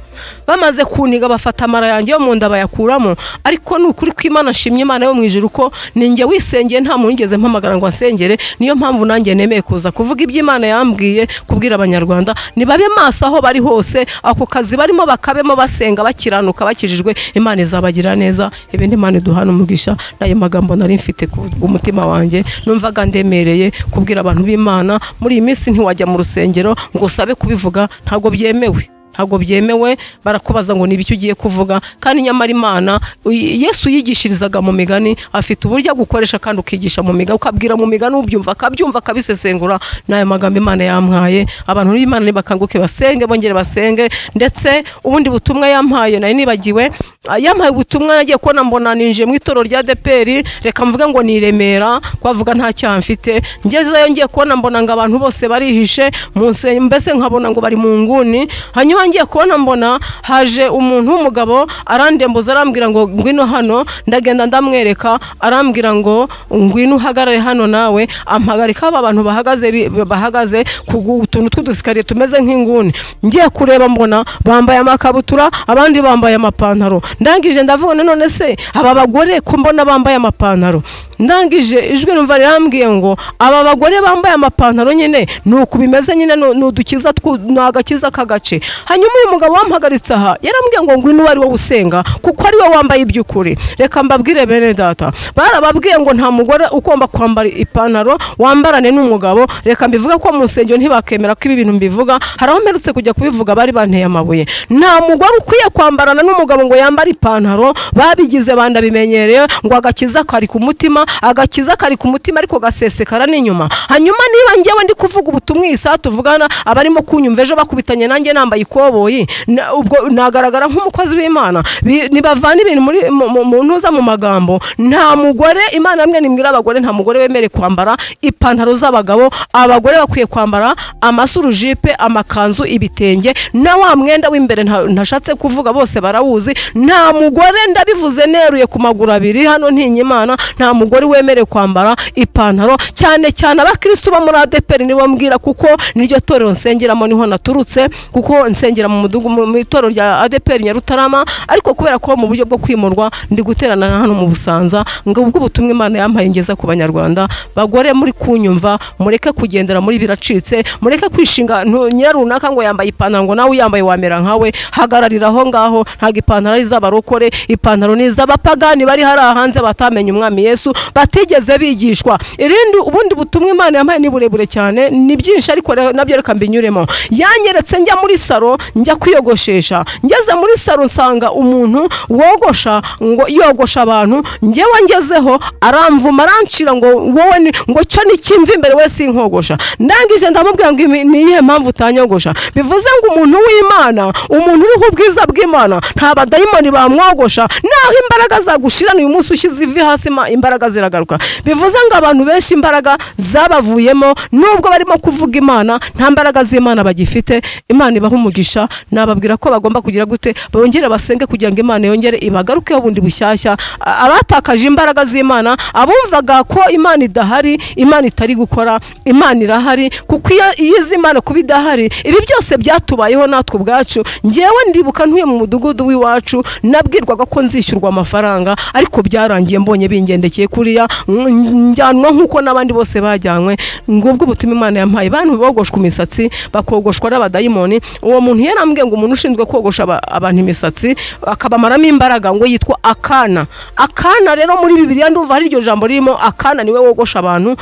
bamaze kuniga bafata amara yanjye yo mu nda bayakuramo ariko ni ukuri kw'imana nshimye imana yo mu ijuru ko ninjye wisengeye nta muntu wigeze mpamagara ngo asengere niyo mpamvu nanjye nemeye kuza kuvuga ibyo imana yambwiye kubwira abanyarwanda nibabe maso aho bari hose ako kazi barimo bakabemo basenga bakiranuka bakijijwe imana izabagira neza ibindi imana iduhana umugisha n'ayo magambo nari mfite ku umutima wanjye numvaga ndemereye kubwira abantu b'imana muri iyi minsi ntiwajya mu rusengero ngo usabe kubivuga ntabwo byemewe ntabwo byemewe barakubaza ngo n'ibiki ugiye kuvuga kandi nyamara imana uy- yesu yigishirizaga mu migani afite uburyo agukoresha kandi ukigisha mu migani ukabwira mu migani ubyumva akabyumva akabisesengura n'ayo magambo imana yamwaye abantu b'imana nibakanguke basenge bongere basenge ndetse ubundi butumwa yampaye nari nibagiwe ah, yampaye ubutumwa nagiye kubona mbona ninjiye mu itorero rya deperi reka mvuge ngo ni i remera kwavuga nta cyaha mfite ngezeyo ngiye kubona mbona ngo abantu bose barihishe mu nse- mbese nkabona ngo bari mu nguni hanyuma ngiye kubona mbona haje umuntu w'umugabo arandembuza arambwira ngo ngwino hano ndagenda ndamwereka arambwira ngo ngwino uhagarare hano nawe ampagarika aba bantu bahagaze bi- bahagaze ku gu- utuntu tw'udusikariye tumeze nk'inguni ngiye kureba mbona bambaye amakabutura abandi bambaye amapantaro ndangije ndavuga none se aba bagore ko mbona bambaye amapantaro ndangije ijwi numva rirambwiye ngo aba bagore bambaye amapantaro nyine ni uku bimeze nyine ni ni udukiza twu- ni agakiza k'agace hanyuma uyu mugabo wampagaritse aha yarambwiye ngo ngwino uwo ari wowe usenga kuko ari we wambaye iby'ukuri reka mbabwire bene data barababwiye ngo nta mugore ugomba kwambara ipantaro wambarane n'umugabo reka mbivuga ko mu nsengero ntibakemera ko ibi bintu mbivuga hari aho mperutse kujya kubivuga bari banteye amabuye nta mugore ukwiye kwambarana n'umugabo ngo yambare ipantaro babigize banda bimenyereye ngo agakiza kari ku mutima agakiza kari ku mutima ariko gasesekara n'inyuma hanyuma niba njyewe ndi kuvuga ubutumwa iyi saha tuvugana abarimo kunyumva ejo bakubitanye nanjye nambaye ikoboyi na- ubwo nagaragara nk'umukozi w'imana Bi- nibavana ibintu muri mu- mu- mu ntuza mu magambo nta mugore imana yamwe nimwira abagore nta mugore wemere kwambara ipantaro z'abagabo abagore bakwiye kwambara amasurujipe amakanzu ibitenge na wa mwenda w'imbere nta- ntashatse kuvuga bose barawuzi nta mugore ndabivuze neruye ku maguru abiri hano ntinya imana nta mugore wemerewe kwambara ipantaro cyane cyane abakirisitu bo muri adeperi nibo mbwira kuko niryo torero nsengeramo niho naturutse kuko nsengera mu mudugu mu mu itorero rya adeperi nyarutarama ariko kubera ko mu buryo bwo kwimurwa ndi guterana na hano mu busanza ngo ubwo ubutumwa imana yampaye ngeza ku banyarwanda bagore muri kunyumva mureke kugendera muri biracitse mureke kwishinga ntu- nyirarunaka ngo yambaye ipantaro ngo nawe uyambaye wamera nkawe hagararira aho ngaho ntabwo ipantaro ari iz'abarokore ipantaro ni iz'abapagani bari hariya hanze batamenye umwami yesu batigeze bigishwa irindi ubundi butumwa imana yampaye ni burebure cyane ni byinshi ariko re- nabyo reka mbinyuremo yanyeretse njya muri saro njya kwiyogoshesha ngeze muri saro nsanga umuntu wogosha ngo yogosha abantu njyewe ngezeho aramvuma arancira ngo wowe ni- ngo cyo ni kimva imbere we sinkogosha ndangije ndamubwira ngo imi- ni iyihe mpamvu utanyogosha bivuze ngo umuntu w'imana umuntu uriho ubwiza bw'imana nta badayimoni bamwogosha naho imbaraga zagushirana uyu munsi ushyize ivi hasi ma- imbaraga ziragaruka bivuze ngo abantu benshi imbaraga zabavuyemo nubwo barimo kuvuga imana nta mbaraga z'imana bagifite imana ibaha umugisha nababwira ko bagomba kugira gute bongere basenge kugira ngo imana yongere ibagarukeho bundi bushyashya A- abatakaje imbaraga z'imana abumvaga ko imana idahari imana itari gukora imana irahari kuko iyo iyo izi imana kuba idahari ibi byose byatubayeho natwe ubwacu ngewe ndibuka ntuye mu mudugudu w'iwacu nabwirwaga ko nzishyurwa amafaranga ariko byarangiye mbonye bingendekeye kuriya mm, njyanwa nk'uko n'abandi bose bajyanywe ngubwo ubutuma imana yampaye bantu bogoshwa imisatsi bakogoshwa n'abadayimoni uwo muntu yarambwiye ngo umuntu ushinzwe kogosha aba- abantu imisatsi akabamaramo imbaraga ngo yitwa akana akana rero muri bibiliya ndumva hari iryo jambo ririmo akana niwe wogosha abantu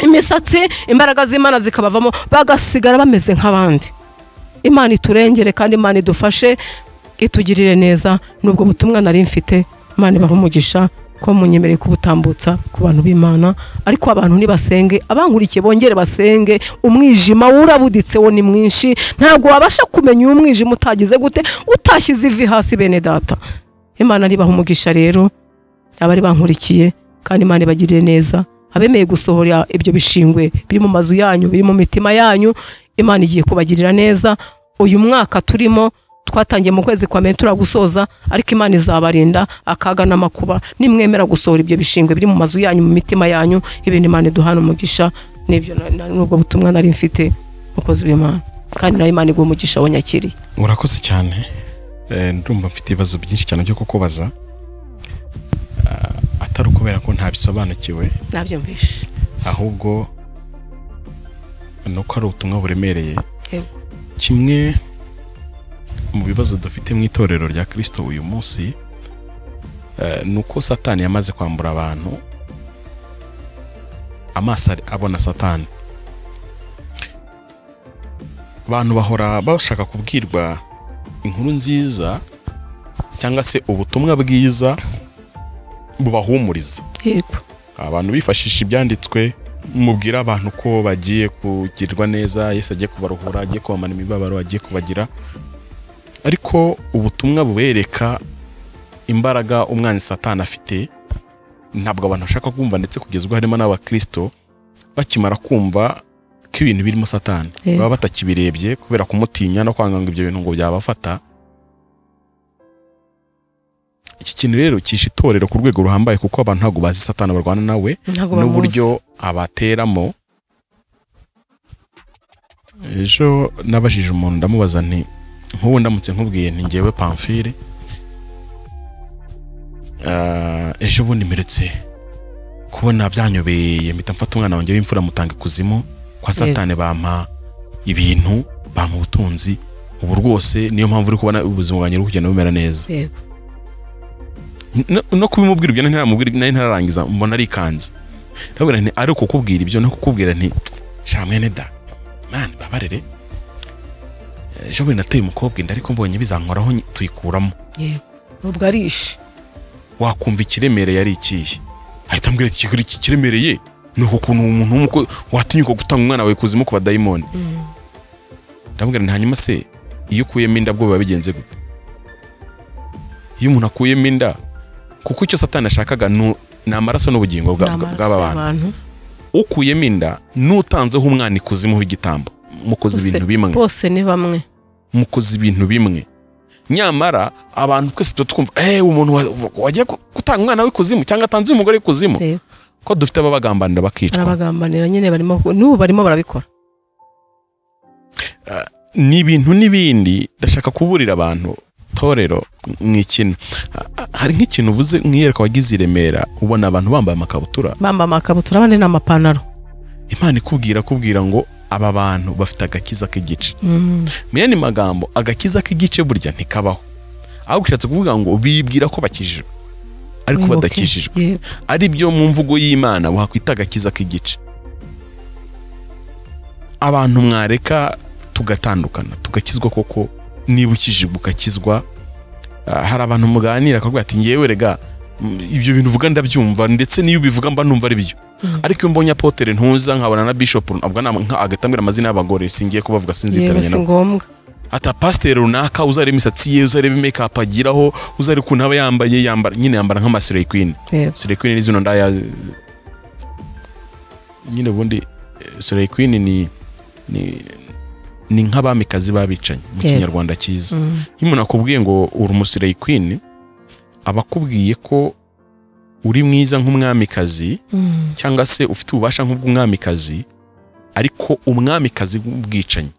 imisatsi imbaraga z'imana zikabavamo bagasigara bameze nk'abandi imana iturengere kandi imana idufashe itugirire neza nubwo butumwa nari mfite imana ibaha umugisha ko munyemereye kubutambutsa ku bantu b'imana ariko abantu nibasenge abankurikiye bongere basenge umwijima wurabuditse wo ni mwinshi ntabwo wabasha kumenya uyu mwijima utagize gute utashyize ivi hasi bene data imana ribaha umugisha rero abari bankurikiye kandi imana ibagirire neza abemeye gusohora ibyo bishingwe biri mu mazu yanyu biri mu mitima yanyu imana igiye kubagirira neza uyu mwaka turimo twatangiye mu kwezi kwa mbere turagusoza ariko imana izabarinda akaga n'amakuba nimwemera gusohora ibyo bishingwe biri mu mazu yanyu mu mitima yanyu ibindi imana iduhana umugisha n'ibyo na- na- n'ubwo butumwa nari mfite mukozi w'imana kandi nawe imana iguha umugisha wanyakiriye urakoze cyane Eh, ndumva mfite ibibazo byinshi cyane byo kukubaza Ah, atari ukubera ko ntabisobanukiwe nabyumvishe ahubwo ni uko ari ubutumwa buremereye Yego. kimwe mu bibazo dufite mu itorero rya kirisito uyu munsi eh, ni uko satani yamaze kwambura abantu amaso ari- abona satani abantu bahora bashaka kubwirwa inkuru nziza cyangwa se ubutumwa bwiza bubahumuriza yego abantu bifashisha ibyanditswe mubwira abantu ko bagiye kugirwa neza yesu agiye kubaruhura agiye kubamara imibabaro agiye kubagira ariko ubutumwa bubereka imbaraga umwanzi satani afite ntabwo abantu bashaka kumva ndetse kugeza ubwo harimo n'abakirisito bakimara kumva ko ibintu birimo satani Yego. baba batakibirebye kubera kumutinya no kwanga ngo ibyo bintu ngo byabafata iki kintu rero kishe itorero ku rwego ruhambaye kuko abantu ntabwo bazi satani barwana nawe ntabwo bamuzi n'uburyo abateramo ejo nabajije umuntu ndamubaza nti nk'ubu ndamutse nkubwiye nti ngewe pamfire ah, ejo bundi mperutse kubona byanyobereye mpita mfata umwana wanjye w'imfura mutanga ikuzimu kwa satani bampa ibintu bampa ubutunzi ubu rwose niyo mpamvu uri kubona ubuzima bwanjye buri kugenda bumera neza yego no- no kubimubwira ibyo ntaramubwira nari ntararangiza mbona arikanze ndabwira nti ari ukukubwira ibyo no kukubwira nti sha mwene da mani babarere ejo bundi nateye umukobwa inda ariko mbonye bizankoraho nyi- tuyikuramo yego ubwo arishe wakumva ikiremereye ari ikihe ahita ambwira ati "Iki- iki kiremereye ni uku kuntu umuntu w'umukwe watinyuka gutanga umwana wawe kuzimu ku badayimoni ndamubwira nti hanyuma se iyo ukuyemo inda bwo biba bigenze gute iyo umuntu akuyemo inda kuko icyo satani ashakaga ni ni amaraso n'ubugingo bwa- bwa- bw'aba bantu ukuyemo inda n'utanzeho umwana ikuzimu w'igitambo mukoze ibintu bimwe bose ni bamwe mukoze ibintu bimwe nyamara abantu twese tuba twumva eee umuntu wa- wagiye ku- gutanga umwana w'ikuzimu cyangwa atanze umugore w'ikuzimu Yego. ko dufite ababagambanira bakicwa barabagambanira nyine barimo n'ubu barimo barabikora ni ibintu n'ibindi ndashaka kuburira abantu torero nk'ikintu hari nk'ikintu uvuze nk'iyereka wagize i Remera ubona abantu bambaye amakabutura bamba amakabutura abandi ni amapantaro imana ikubwira kubwira ngo aba bantu bafite agakiza k'igice mu yandi magambo agakiza k'igice burya ntikabaho ahubwo ushatse kuvuga ngo bibwira ko bakijijwe ariko Ngo badakijijwe ki- yego. ari byo mu mvugo y'imana wakwita agakiza k'igice abantu mwareka tugatandukana tugakizwa koko niba ukijijwe ugakizwa Ah, hari abantu muganira akavuga ati ngewe rega mm, ibyo bintu uvuga ndabyumva ndetse n'iyo ubivuga mba numva ari byo ariko iyo mbonye apotere ntuza nkabona na bishop avuga nama- nka- agahita ambwira amazina y'abagore singiye kubavuga yego sinzitaranye si nabo ngombwa ata pasiteri runaka uzareba imisatsi ye uzareba make up agiraho uzareba ukuntu aba yambaye yambara nyine yambara nk'amasireyi kwini Yego. Soleil Queen ni zino ndaya nyine ubundi eh, Soleil Queen ni ni ni nk'abamikazi babicanyi mu Yego. kinyarwanda cyiza Mm. iyo umuntu akubwiye ngo uri umusoleil Queen aba akubwiye ko uri mwiza nk'umwamikazi Mm. cyangwa se ufite ububasha nk'ubw'umwamikazi ariko umwamikazi w'ubwicanyi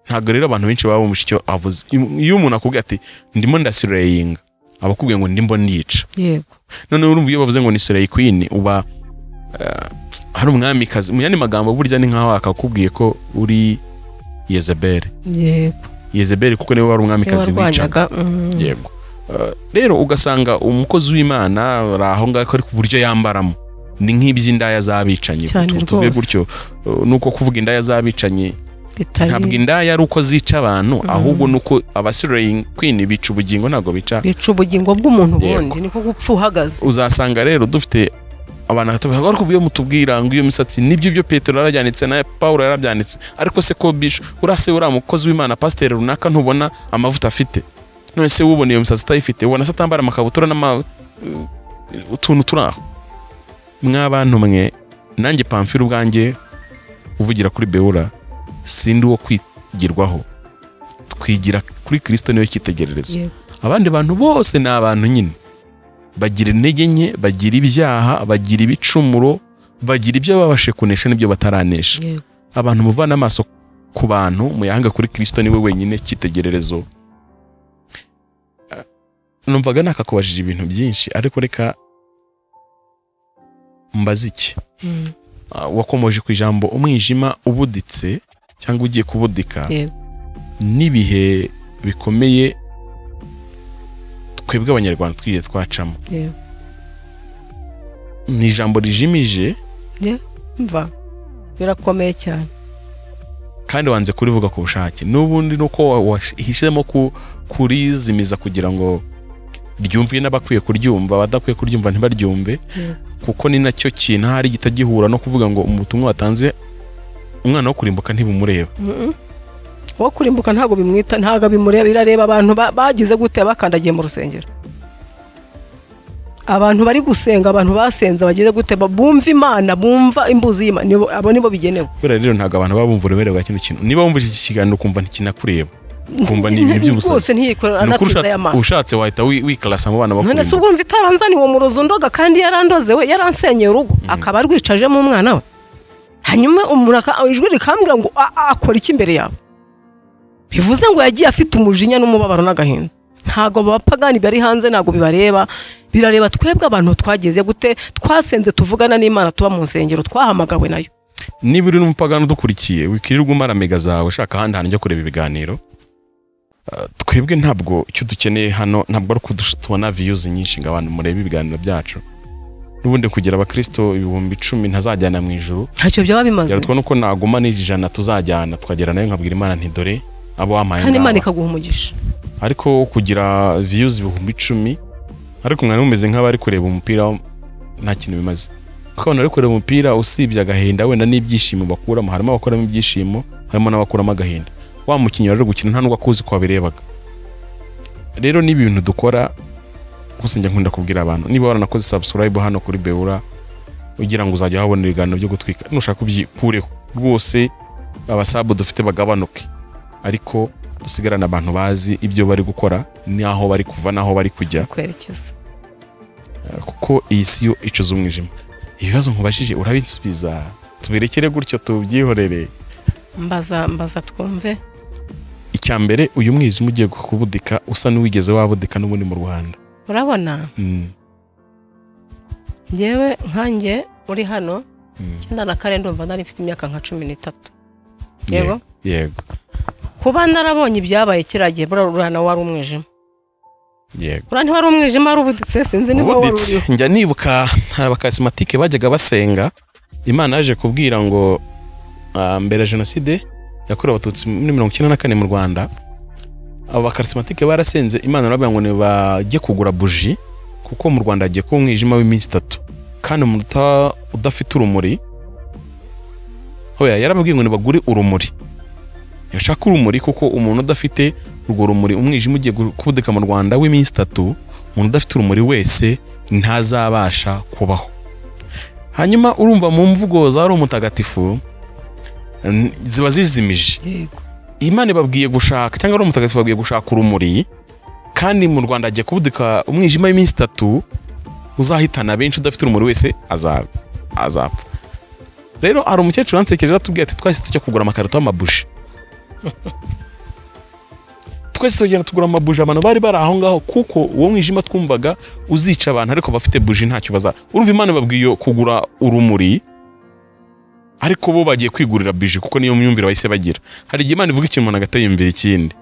ntabwo rero abantu benshi baba bumva icyo avuze iyo umuntu akubwiye ati ndimo ndasireyinga aba akubwiye ngo ndimo ndica yego noneho urumva iyo bavuze ngo ni soleil queen uba eh, hari umwamikazi mu yandi magambo burya ni nkaho akakubwiye ko uri yezebeli yego yezebeli kuko niwe wari niba umwamikazi wicaga warwanyaga mm. yego Eh, rero ugasanga umukozi w'imana ari aho ngaho ariko uburyo yambaramo ni nk'iby'indaya z'abicanyi Cyane Tu- tuvuge rwose. gutyo eh, nuko kuvuga indaya z'abicanyi bitari ntabwo indaya ari uko zica abantu ahubwo nuko abasireyi queen bica ubugingo ntabwo bica bica ubugingo bw'umuntu Yego. bundi niko gupfa uhagaze uzasanga rero dufite abantu batatu ariko iyo mutubwira ngo iyo misatsi nibyo ibyo petero yarabyanitse na paul yarabyanitse ariko se ko bisho urase uriya mukozi w'imana pasiteri runaka ntubona amavuta afite none se ubona iyo misatsi utayifite ubona se atambara amakabutura n'ama eh, utuntu turi aho mwabantu mwe nanjye pamfira ubwanjye uvugira kuri bewura sindi uwo kwigirwaho twigira kuri kirisito niyo cyitegererezo Yego. abandi bantu bose ni abantu nyine bagira intege nke bagira ibyaha bagira ibicumuro bagira ibyo babashe kunesha n'ibyo bataranesha Yego. abantu muvana amaso ku bantu muyahanga kuri kirisito niwe wenyine cyitegererezo Ah, numvaga nakakubajije ibintu byinshi ariko reka mbaze iki Mm. Ah, wakomoje ku ijambo umwijima ubuditse cyangwa ugiye kubudika Yego. n'ibihe bikomeye twebwe abanyarwanda twigiye twacamo Yego. ni ijambo rijimije mva birakomeye cyane kandi wanze kurivuga ku bushake n'ubundi nuko wahisemo kurizimiza kugira ngo ryumvwe n'abakwiye kuryumva abadakwiye kuryumva ntibaryumve Yego. kuko ni nacyo kintu ahari kitagihura no kuvuga ngo ubutumwa watanze umwana wo kurimbuka ntibumureba uwo kurimbuka ntabwo bimwita ntabwo bimureba birareba abantu ba- bagize gute bakandagiye mu rusengero abantu bari gusenga abantu basenze bagize gute ba- bumva imana bumva imbuzi y'imana nibo- abo nibo bigenewe kubera rero ntabwo abantu baba bumva uburemere bwa kino kintu niba wumvise iki kiganiro ukumva ntikinakureba ukumva ni ibintu rwose by'ubusazi ntiyikora ni ukuri anatinze ushatse- aya maso ushatse wahita wi- wikarasa mu bana none se bakurimo ubwo mva itaranzaniye umurozi undoga kandi yarandoze we yaransenyeye urugo akaba arwicajemo umwana we hanyuma umuntu aka- ijwi rikambwira ngo "A- a- akora iki imbere yawe bivuze ngo yagiye afite umujinya n'umubabaro n'agahinda ntabwo abapagani bari hanze ntabwo bibareba birareba twebwe abantu twageze gute twasenze tuvugana n'imana tuba mu nsengero twahamagawe nayo niba uri n'umupagani udukurikiye wikirirwa umara mega zawe ushaka ahandi hantu ujya kureba ibiganiro Uh, twebwe ntabwo icyo dukeneye hano ntabwo ari uko dush- tubona viyuzi nyinshi ngo abantu murebe ibiganiro byacu n'ubundi kugira abakristo ibihumbi icumi ntazajyana mu ijuru ntacyo byaba bimaze byarutwa nuko naguma n'ijana tuzajyana tukagera nayo nkabwira imana nti dore abo wampaye kandi ngaba." imana ikaguha umugisha ariko kugira viyuzi ibihumbi icumi ariko mwari mumeze nk'abari kureba umupira nta kintu bimaze kuko abantu bari kureba umupira usibye agahinda wenda n'ibyishimo bakuramo harimo abakuramo ibyishimo harimo n'abakuramo agahinda wa mukinnyi rero uri gukina nta n'ubwo akuzi ko wabirebaga rero ni ibintu dukora gusa njya nkunda kubwira abantu niba waranakoze subscribe hano kuri beura ugira ngo uzajya uhabona ibiganiro byo gutwika nushaka ubyikureho rwose abasabu dufite bagabanuke ariko dusigarane abantu bazi ibyo bari gukora n'aho bari kuva n'aho bari kujya kwerekeza kuko iyi si yo icuza umwijima ibibazo nkubajije urabinsubiza tubirekere gutyo tubyihorere mbaza mbaza twumve icya mbere uyu mwijima ugiye kubudika usa n'uwigeze wabudika n'ubundi mu rwanda urabona Mm, ngewe nkanjye uri hano mm. cyenda na kare ndumva nari mfite imyaka nka cumi n'itatu Yego, Yego. yego kuba narabonye ibyabaye kiriya gihe buriya urana wari umwijima yego buriya ntiwari umwijima wari ubuditse sinzi niba wari ubuditse uriho njya nibuka hari abakasimatike bajyaga basenga imana yaje kubwira ngo ah, mbere ya jenoside yakorewe abatutsi muri mirongo icyenda na kane mu rwanda abo bakarisimatike barasenze imana irababwira ngo nibajye kugura buji kuko mu rwanda hagiye kuba umwijima w'iminsi itatu kandi umuntu uta- udafite urumuri hoya yarababwiye ngo nibagure urumuri yashaka urumuri kuko umuntu udafite urwo rumuri umwijima ugiye gu- kubudika mu rwanda w'iminsi itatu umuntu udafite urumuri wese ntazabasha kubaho hanyuma urumva mu mvugo za ari umutagatifu n- ziba zizimije yego imana ibabwiye gushaka cyangwa ari umutagatifu babwiye gushaka urumuri kandi mu rwanda hagiye kubudika umwijima w'iminsi itatu uzahitana benshi udafite urumuri wese aza- azapfa rero hari umukecuru yansekeje atubwira ati twahise tujya kugura amakarito y'amabuji twese tugenda tugura amabuji abantu bari bari aho ngaho kuko uwo mwijima twumvaga uzica abantu ariko bafite buji ntacyo baza urumva imana ibabwiye kugura urumuri ariko bo bagiye kwigurira bije kuko niyo myumvire bahise bagira hari igihe imana ivuga ikintu umuntu agatiyumvira ikindi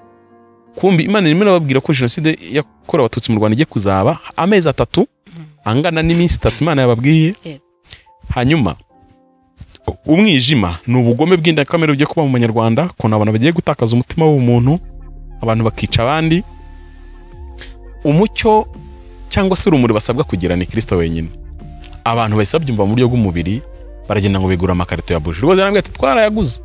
kumbi imana irimo irababwira ko jenoside yakorewe abatutsi mu rwanda igiye kuzaba amezi atatu angana n'iminsi itatu imana yababwiye Yego. hanyuma umwijima ni ubugome bw'indakamere bugiye kuba mu banyarwanda ukuntu abantu bagiye gutakaza umutima w'umuntu abantu bakica abandi umucyo cyangwa se urumuri basabwa kugira ni kirisito wenyine abantu bahise babyumva mu buryo bw'umubiri baragenda ngo bigura amakarito ya buji rwose yarambwira ati twarayaguze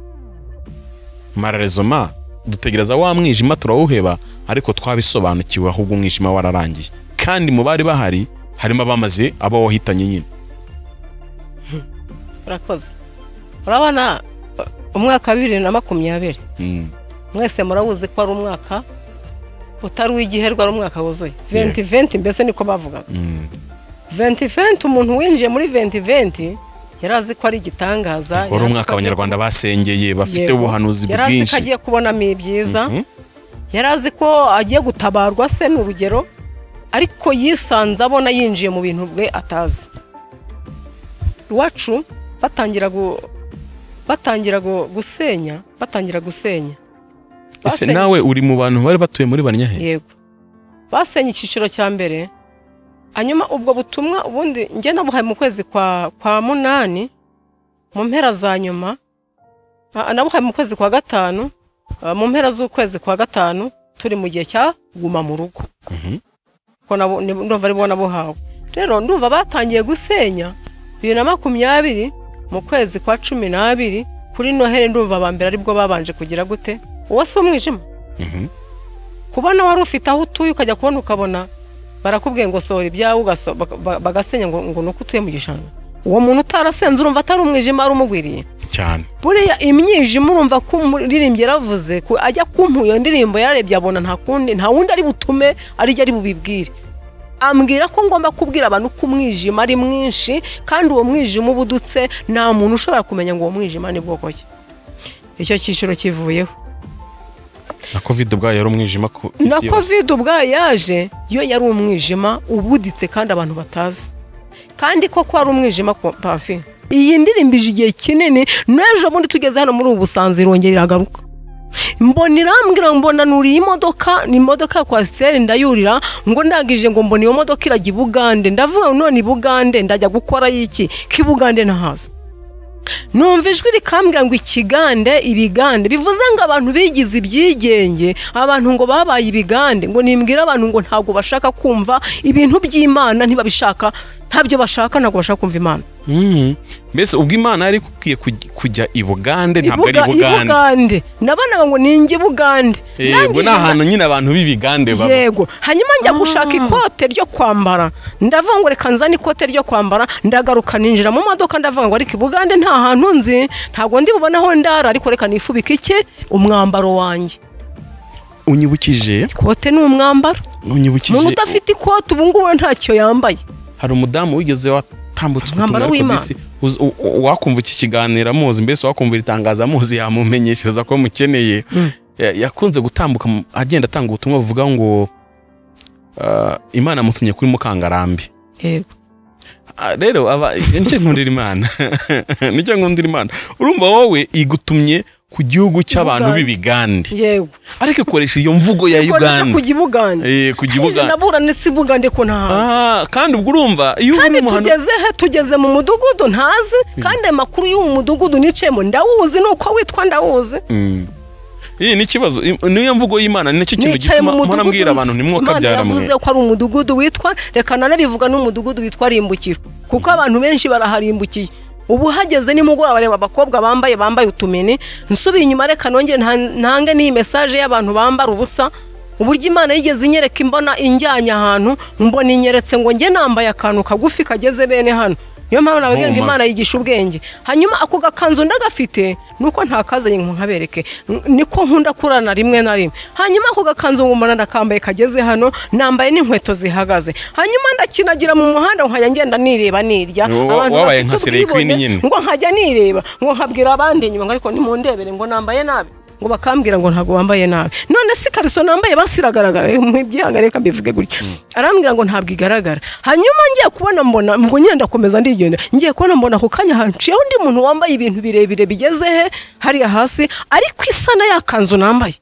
mararezoma dutegereza wa mwijima turawuheba ariko twabisobanukiwe ahubwo umwijima wararangiye kandi mu bari bahari harimo abamaze aba wahitanye nyine urakoze urabona uh, umwaka wa bibiri na makumyabiri Mm, mwese murabuzi ko ari umwaka utari uw'igiherwa ari umwaka wuzuye venti venti mbese niko bavugaga mm. venti venti umuntu winjiye muri venti venti yari azi ko ari igitangaza yari wari azi umwaka ko agiye- abanyarwanda basengeye bafite Yego. ubuhanuzi yari azi ko bwinshi agiye kubonamo ibyiza Mhm. yari azi ko agiye gutabarwa se ni urugero ariko yisanze abona yinjiye mu bintu bwe atazi iwacu batangira gu- batangira gu- gusenya batangira gusenya ese Basenye- nawe uri mu bantu bari batuye muri banyahe yego basenye icyiciro cya mbere hanyuma ubwo butumwa ubundi njye nabuhaye mu kwezi kwa kwa munani mu mpera za nyuma ah, nabuhaye mu kwezi kwa gatanu ah, mu mpera z'ukwezi kwa gatanu turi mu gihe cya guma mu rugo Mhm. kuko nabo- ni- ndumva ari bo nabuhawe rero ndumva batangiye gusenya bibiri na makumyabiri mu kwezi kwa cumi n'abiri kuri noheli ndumva aba mbere aribwo babanje kugira gute uwo si umwijima Mhm. kubona wari ufite aho utuye ukajya kubona ukabona barakubwiye ngo sohora ibyawe ugaso- baka- ba- bagasenya ngo ngo ni uko utuye mu gishanga uwo muntu utarasenze urumva atari umwijima wari umugwiriye cyane buriya imyijima urumva ko umuririmbyi yaravuze ku- ajya kumpa iyo ndirimbo yararebye abona nta kundi nta wundi ari butume arijya ari bubibwire ambwira ko ngomba kubwira abantu ko umwijima ari mwinshi kandi uwo mwijima uba udutse nta muntu ushobora kumenya ngo uwo mwijima ni bwoko ki icyo cyiciro kivuyeho na covid ubwayo yari umwijima ku isi na yose. covid ubwayo yaje yo yari umwijima ubuditse kandi abantu batazi kandi koko ari umwijima ku pafi iyi ndirimbo ije igihe kinini n'ejo bundi tugeze hano muri ubu busanzwe irongera iragaruka mbona irambwira ngo mbona nuriye imodoka ni imodoka ya kwasiteri ndayurira ngo ndangije ngo mbona iyo modoka irajya i bugande ndavuga ngo none i bugande ndajya gukorayo iki ko i bugande ntahaza numva ijwi rikambwira ngo ikigande ibigande bivuze ngo abantu bigize ibyigenge abantu ngo babaye ibigande ngo nimbwire abantu ngo ntabwo bashaka kumva ibintu by'imana ntibabishaka ntabyo bashaka ntabwo bashaka kumva imana Mhm. mbese ubwo imana yari ikubwiye kuj- kujya i bugande ntabwo ari i Ibuga- bugande ibugande nabonaga ngo ninjye ibugande yego ni ahantu nyine abantu b'ibigande baba yego hanyuma njya gushaka ikote ryo kwambara ndavuga ngo reka nzane ikote ryo kwambara ndagaruka ninjira mu modoka ndavuga ngo ariko ibugande nta hantu nzi ntabwo ndi bubone aho ndara ariko reka nifubike iki umwambaro wanjye unyibukije ikote ni umwambaro umuntu unyibukije udafite ikote ubu ngubu ntacyo yambaye hari umudamu wigeze watambutse Umwambaro ubutumwa ariko w'Imana. mbese uzi- u- u- wakumva iki kiganiro amuzi mbese wakumva iri tangazo amuzi yamumenyeshereza ko mukeneye Ya- yakunze gutambuka mu- agenda atanga ubutumwa buvuga ngo ah, imana yamutumye kuri mukangarambi yego Ah, rero aba nicyo nkundira imana nicyo nkundira imana urumva wowe igutumye ku gihugu cy'abantu Uganda. b'ibigande yego ariko ikoresha iyo mvugo ya Koresha uganda kujya ibugande Eh, kujya Nje ibugande naburane si ibugande ko ntahazi Ah, kandi ubwo urumva iyo uba kandi uri mu muhanda tugeze he tugeze mu mudugudu ntazi kandi ayo makuru y'uwo mudugudu nicayemo ndawuzi ni uko witwa ndawuzi Mm. iyi ni ikibazo I- niyo mvugo y'imana ni nacyo kintu nicaye gituma mu mpora mudugudu mbwira abantu ntimwokabyara Imana mwe yavuze ko ari umudugudu witwa reka nanabivuga n'umudugudu witwa rimbukiro kuko abantu benshi baraharimbukiye ubu hageze nimugoroba bareba abakobwa bambaye bambaye utumene nsubiye inyuma reka nongere nta- ntange n'iyi mesaje y'abantu bambara ubusa uburyo imana yigeze inyereka imbona injyanye ahantu mbona inyeretse ngo njye nambaye akantu kagufi kageze bene hano niyo mpamvu navuga ngo Mu mavi. imana yigisha ubwenge hanyuma ako gakanzu ndagafite nuko ntakazanye ngo nkabereke N- niko nkunda kurana rimwe na rimwe hanyuma ako gakanzu ngo umuntu ndakambaye kageze hano nambaye n'inkweto zihagaze hanyuma ndakinagira mu muhanda nkajya ngenda nireba nirya Wo- Abantu wabaye bafite nka Sirey Queen ubwibone, nyine. ngo nkajya nireba ngo nkabwira abandi inyuma ngo ariko nimundebere ngo nambaye nabi ngo bakambwira ngo ntabwo wambaye nabi none si kariso nambaye basiragaragara ibyanga reka mbivuge gutya arambwira ngo ntabwo igaragara hanyuma ngiye kubona mbona ngo nyine ndakomeza ndigenda ngiye kubona mbona ako kanya hanciyeho undi muntu wambaye ibintu birebire bigeze he hariya hasi ariko isa na ya kanzu nambaye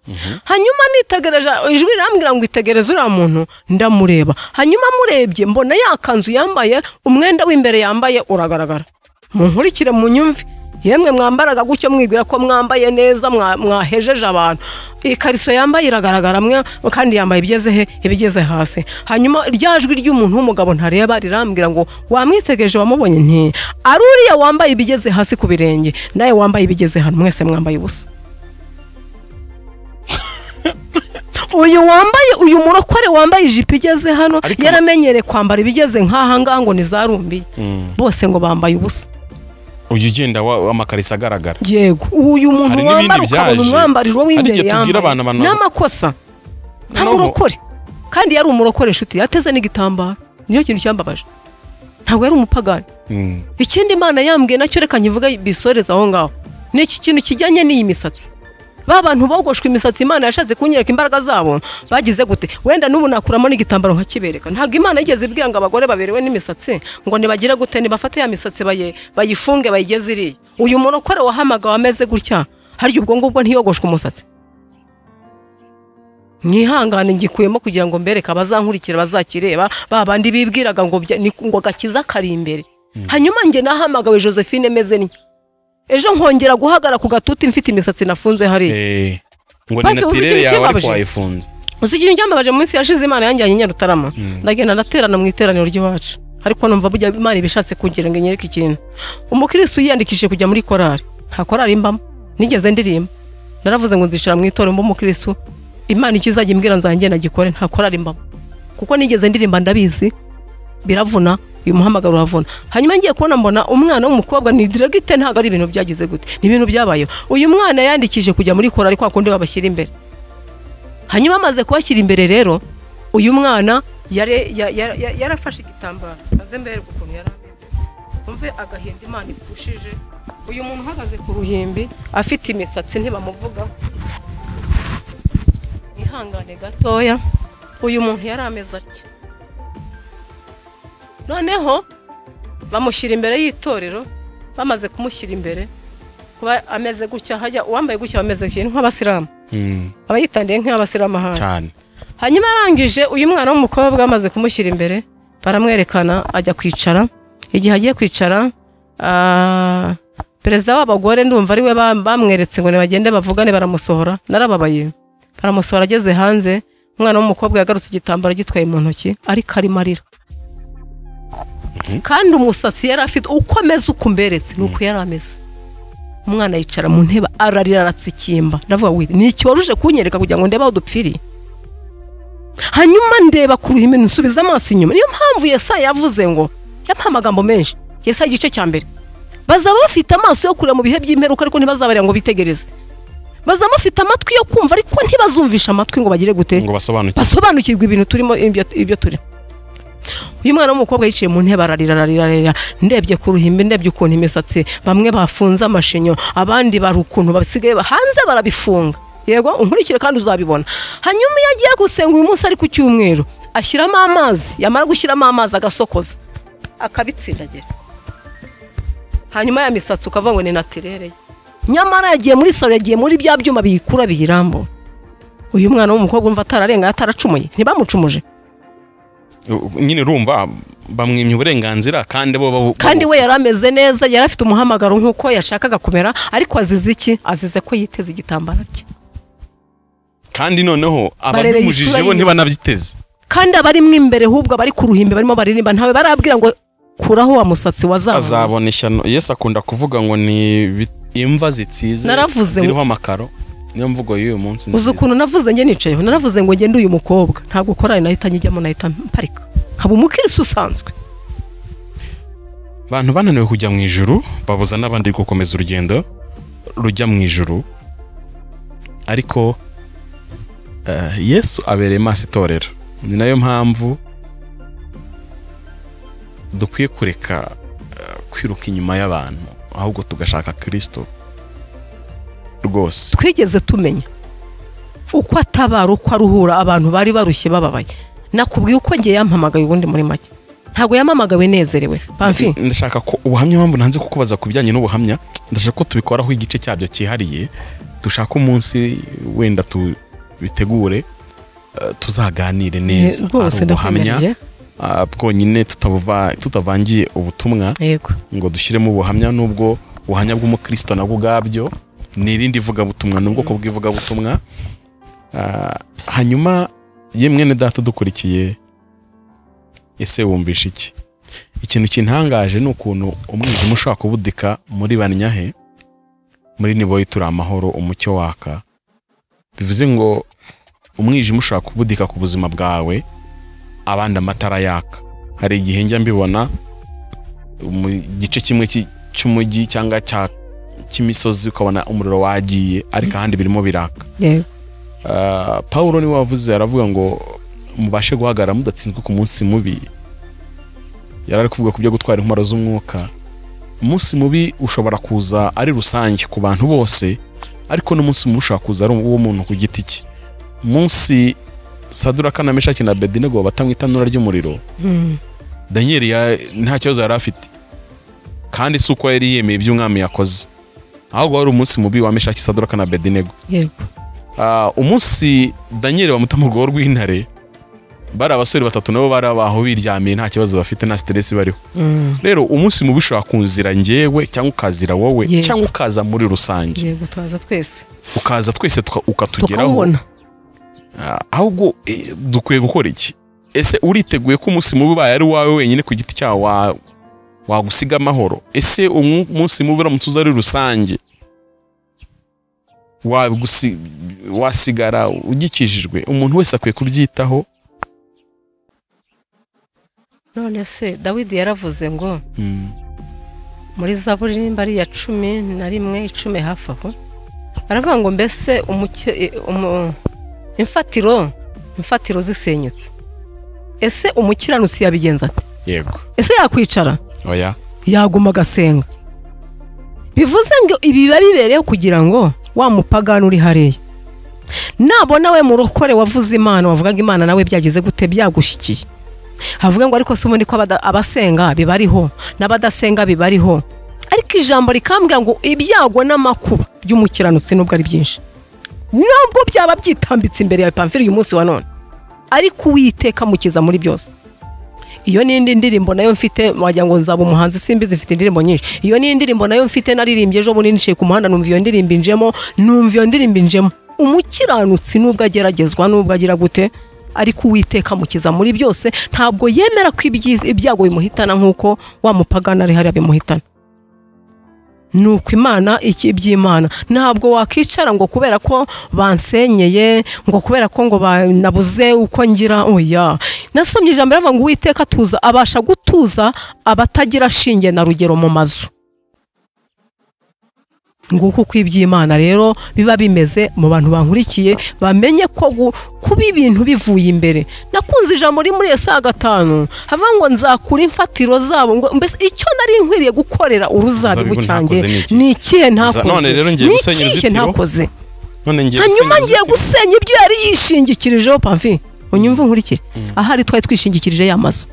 hanyuma nitegereje ijwi rirambwira ngo itegereze uriya muntu ndamureba hanyuma murebye mbona ya kanzu yambaye umwenda w'imbere yambaye uragaragara munkurikire mu nyumvi yemwe mwambaraga gutyo mwibwira ko mwambaye neza mwa- mwahejeje abantu ikariso yambaye iragaragara mwe kandi yambaye ibigeze he ibigeze hasi hanyuma rya jwi ry'umuntu w'umugabo ntareba rirambwira ngo wamwitegereje wamubonye nti ari uriya wambaye ibigeze hasi ku birenge nawe wambaye ibigeze hano mwese mwambaye ubusa uyu wambaye uyu murokore wambaye ijipo igeze hano Ariko- yaramenyereye kwambara ibigeze nk'aha ngaha ngo ni za rumbi bose ngo bambaye ubusa uyu ugenda wa- amakarisa agaragara yego uyu muntu Hari n'ibindi wambara ukabona byaje. umwambariro Hari w'imbere igihe tubwira abantu yambaye abantu- n'amakosa nta Noneho- murokore kandi yari umurokore inshuti yateze n'igitambaro niyo kintu cyambabaje ntabwo yari umupagani Mm. ikindi imana yambwiye nacyo reka nkivuga bisoreze aho ngaho ni iki kintu kijyanye n'iyi misatsi ba bantu bogoshwe imisatsi imana yashatse kunyereka imbaraga zabo bagize gute wenda n'ubu nakuramo n'igitambaro nkakibereka ntabwo imana yigeze ibwira ngo abagore baberewe n'imisatsi ngo nibagire gute nibafate ya misatsi baye- bayifunge bayigeze iriya uyu murokore wahamagawe ameze gutya harya ubwo ngubwo ntiyogoshwe umusatsi mwihangane ngikuyemo kugira ngo mbereke abazankurikira bazakireba ba bandi bibwiraga ngo bya- ni- ngo agakiza kari imbere hanyuma njye nahamagawe josephine meze niyo ejo nkongera guhagara ku gatuti mfite imisatsi nafunze hariya Eh, ngo ni Basi uzi natirere ikintu yawe ariko kibabaje? wayifunze uzi ikintu cyambabaje mu minsi yashize imana yanjyanye i nyarutarama ndagenda ndaterana mu iteraniro ry'iwacu ariko numva burya imana iba ishatse kugira ngo inyereke ikintu umukirisitu yiyandikishije kujya muri korari nta korari mbamo nigeze ndirimba naravuze ngo nzicara mu itorero mba umukirisitu imana icyo izajya imbwira nzagenda gikore nta korari mbamo kuko nigeze ndirimba ndabizi biravuna uyu muhamagaro uravuna hanyuma ngiye kubona mbona umwana w'umukobwa ni diregite ntabwo ari ibintu byagize gute ni ibintu byabayeho uyu mwana yandikishije kujya muri korari kwa kundi babashyira imbere hanyuma amaze kubashyira imbere rero uyu mwana yare- ya- ya- ya- yarafashe igitambaro maze mbererwe ukuntu yari ameze umve agahinda imana ipushije uyu muntu uhagaze ku ruhimbi afite imisatsi ntibamuvugaho ihangane gatoya uyu muntu yari ameze atya noneho bamushyira imbere y'itorero bamaze kumushyira imbere kuba ameze gutya hajya uwambaye gutya aba ameze gutya ni nk'abasilamu Mm, aba yitandiye nk'abasiramahanga cyane hanyuma arangije uyu mwana w'umukobwa bamaze kumushyira imbere baramwerekana ajya kwicara igihe agiye kwicara ah, perezida w'abagore ndumva ari we ba- bamweretse ngo nibagende bavugane baramusohora narababaye baramusohora ageze hanze umwana w'umukobwa yagarutse igitambaro agitwaye mu ntoki ariko arimo arira kandi umusatsi yari afite uko ameze uko umberetse ni uko yari ameze umwana yicara mu ntebe ararira aratsikimba ndavuga ngo ni iki wari uje kunyereka kugira ngo ndebe aho dupfiriye hanyuma ndeba ku ruhimbi nsubiza amaso inyuma niyo mpamvu yesa yavuze ngo yampaye amagambo menshi yesa igice cya mbere bazaba bafite amaso yo kureba mu bihe by'imperuka ariko ntibazabarira ngo bitegereze bazaba bafite amatwi yo kumva ariko ntibazumvisha amatwi ngo bagire gute ngo basobanukirwe basobanukirwa ibintu turimo ibyo ibyo turi uyu mwana w'umukobwa yicaye mu ntebe ararira ararira ararira ndebye ku ruhimbi ndebye ukuntu imisatsi bamwe bafunze amashinyo abandi bari ukuntu basigaye hanze barabifunga yego unkurikire kandi uzabibona hanyuma iyo agiye gusenga uyu munsi ari ku cyumweru ashyiramo amazi yamara gushyiramo amazi agasokoza akabitsindagira hanyuma ya misatsi ukavuga ngo ni natirere ye nyamara yagiye muri salo yagiye muri bya byuma biyikura biyirambura uyu mwana w'umukobwa umva atararenga ataracumuye ntibamucumuje nyine urumva bamwimye uburenganzira kandi bo babu- kandi we yari ameze neza yari afite umuhamagaro nk'uko yashakaga kumera ariko azize iki azize ko yiteze igitambaro cye kandi noneho Barebeye ababimujije isura bo ye. ntibanabyiteze kandi abarimo imbere ahubwo abari ku ruhimbi barimo baririmba ntawe barabwira ngo kuraho wa musatsi wazamuye azabona ishyano yesu akunda kuvuga ngo ni ibi- imva zitsize Naravuze ngo- ziriho amakaro niyo mvugo y'uyu uzi munsi nziza. ukuntu navuze njye nicayeho naravuze ngo ngende uyu mukobwa ntabwo korari nahita njyamo nahita mparika nkaba umukirisi usanzwe abantu bananiwe kujya mu ijuru babuza n'abandi gukomeza urugendo rujya mu ijuru ariko eh, yesu abereye maso itorero ni nayo mpamvu dukwiye kureka eh, kwiruka inyuma y'abantu ahubwo tugashaka kirisito rwose twigeze tumenya uko atabara uko aruhura abantu bari barushye bababaye nakubwiye uko ngiye yampamagaye ubundi muri make ntabwo yampamagawe nezerewe bamfi ndashaka ko ubuhamya mpamvu nanze kukubaza ku bijyanye n'ubuhamya ndashaka ko tubikoraho igice cyabyo cyihariye dushaka umunsi wenda tubitegure eh, tuzaganire neza rwose Hari ubuhamya ndakwemereye ah, bwonyine tutabuva- tutavangiye ubutumwa yego ngo dushyiremo ubuhamya n'ubwo ubuhamya bw'umukristo nabwo ubwabyo ni irindi ivugabutumwa ni ubwoko bw'ivugabutumwa Ah, hanyuma ye mwene data udukurikiye ese wumvisha iki ikintu kintangaje ni ukuntu umwijima ushobora kubudika muri banyahe muri niboyi turi amahoro umucyo waka bivuze ngo umwijima ushobora kubudika ku buzima bwawe abandi amatara yaka hari igihe njya mbibona mu gice kimwe cy'i- cy'umujyi cyangwa cya- cy'imisozi ukabona umuriro wagiye ariko ahandi birimo biraka yego Ah, Pawulo niwe wavuze aravuga ngo mubashe guhagarara mudatsinzwe ku munsi mubi yari ari kuvuga ku byo gutwara intwaro z'umwuka umunsi mubi ushobora kuza ari rusange ku bantu bose ariko n'umunsi mubi ushobora kuza ari uwo muntu ku giti cye umunsi saduraka na meshaki na bedinego bata mu itanura ry'umuriro daniyeli ya- nta kibazo yari afite kandi si uko yari yemeye iby'umwami yakoze ahubwo wari umunsi mubi wa meshaki saduraka na bedinego yego Ah, umunsi danyeli bamuta mu rwego rw'intare bari abasore batatu nabo bari abaho biryamiye nta kibazo bafite nta siteresi bariho rero umunsi mubi ushobora kunzira njyewe cyangwa ukazira wowe Yego. cyangwa ukaza muri rusange yego turaza twese ukaza twese tuka- ukatugeraho tukawubona Ah, ahubwo eh, dukwiye gukora iki ese uriteguye ko umunsi mubi ubaye ari wawe wenyine ku giti cyawe wa- wagusiga amahoro ese umu- umunsi mubi uramutse uza ari rusange wagusi- wasigara ugikijijwe umuntu wese akwiye kubyitaho none se dawidi yaravuze ngo muri zaburi nimba ari iya cumi na rimwe icumi hafi aho baravuga ngo mbese umuke e- umu- imfatiro imfatiro zisenyutse ese umukiranutsi yabigenza ate yego ese yakwicara oya yaguma agasenga bivuze ngo ibi biba bibereyeho kugira ngo wa mupagani uri hariya nabona we murokore wavuze imana wavugaga imana nawe byagize gute byagushyikiye havuga ngo ariko si ubundi ko abada- abasenga bibariho n'abadasenga bibariho ariko ijambo rikambwira ngo ibyago n'amakuba by'umukiranutsi nubwo ari byinshi nubwo byaba byitambitse imbere yawe pamfiri uyu munsi wa none ariko uwiteka amukiza muri byose iyo n'indi ndirimbo nayo mfite wagira ngo nzaba umuhanzi simbizi mfite indirimbo nyinshi iyo ni indirimbo nayo mfite naririmbye ejo bundi niciye ku muhanda numva iyo ndirimbo injemo numva iyo ndirimbo injemo umukiranutsi nubwo ageragezwa nubwo agira gute ariko uwiteka amukiza muri byose ntabwo yemera ko ibyiza- ibyago bimuhitana nk'uko wa mupagana ari hariya bimuhitana ni uko imana iki iby'imana ntabwo wakwicara ngo kubera ko bansenyeye ngo kubera ko ngo ba- nabuze uko ngira oya nasomye ijambo riravuga ngo uwiteka atuza abasha gutuza abatagira shinge na rugero mu mazu nguko uko iby'imana rero biba bimeze mu bantu bankurikiye bamenye ko gu- kuba ibintu bivuye imbere nakunze ijambo riri muri esa gatanu havuga ngo nzakura imfatiro zabo ngo mbese icyo nari nkwiriye gukorera uruzabibu Uruzabibu cyanjye ntakoze ni iki? ni ikihe none ntakoze rero ngiye ni gusenya ikihe uruzitiro? ntakoze none ngiye hanyuma gusenya ngiye uruzitiro. gusenya ibyo yari yishingikirijeho pamfi unyumva unkurikire ahari twari twishingikirije ya mazu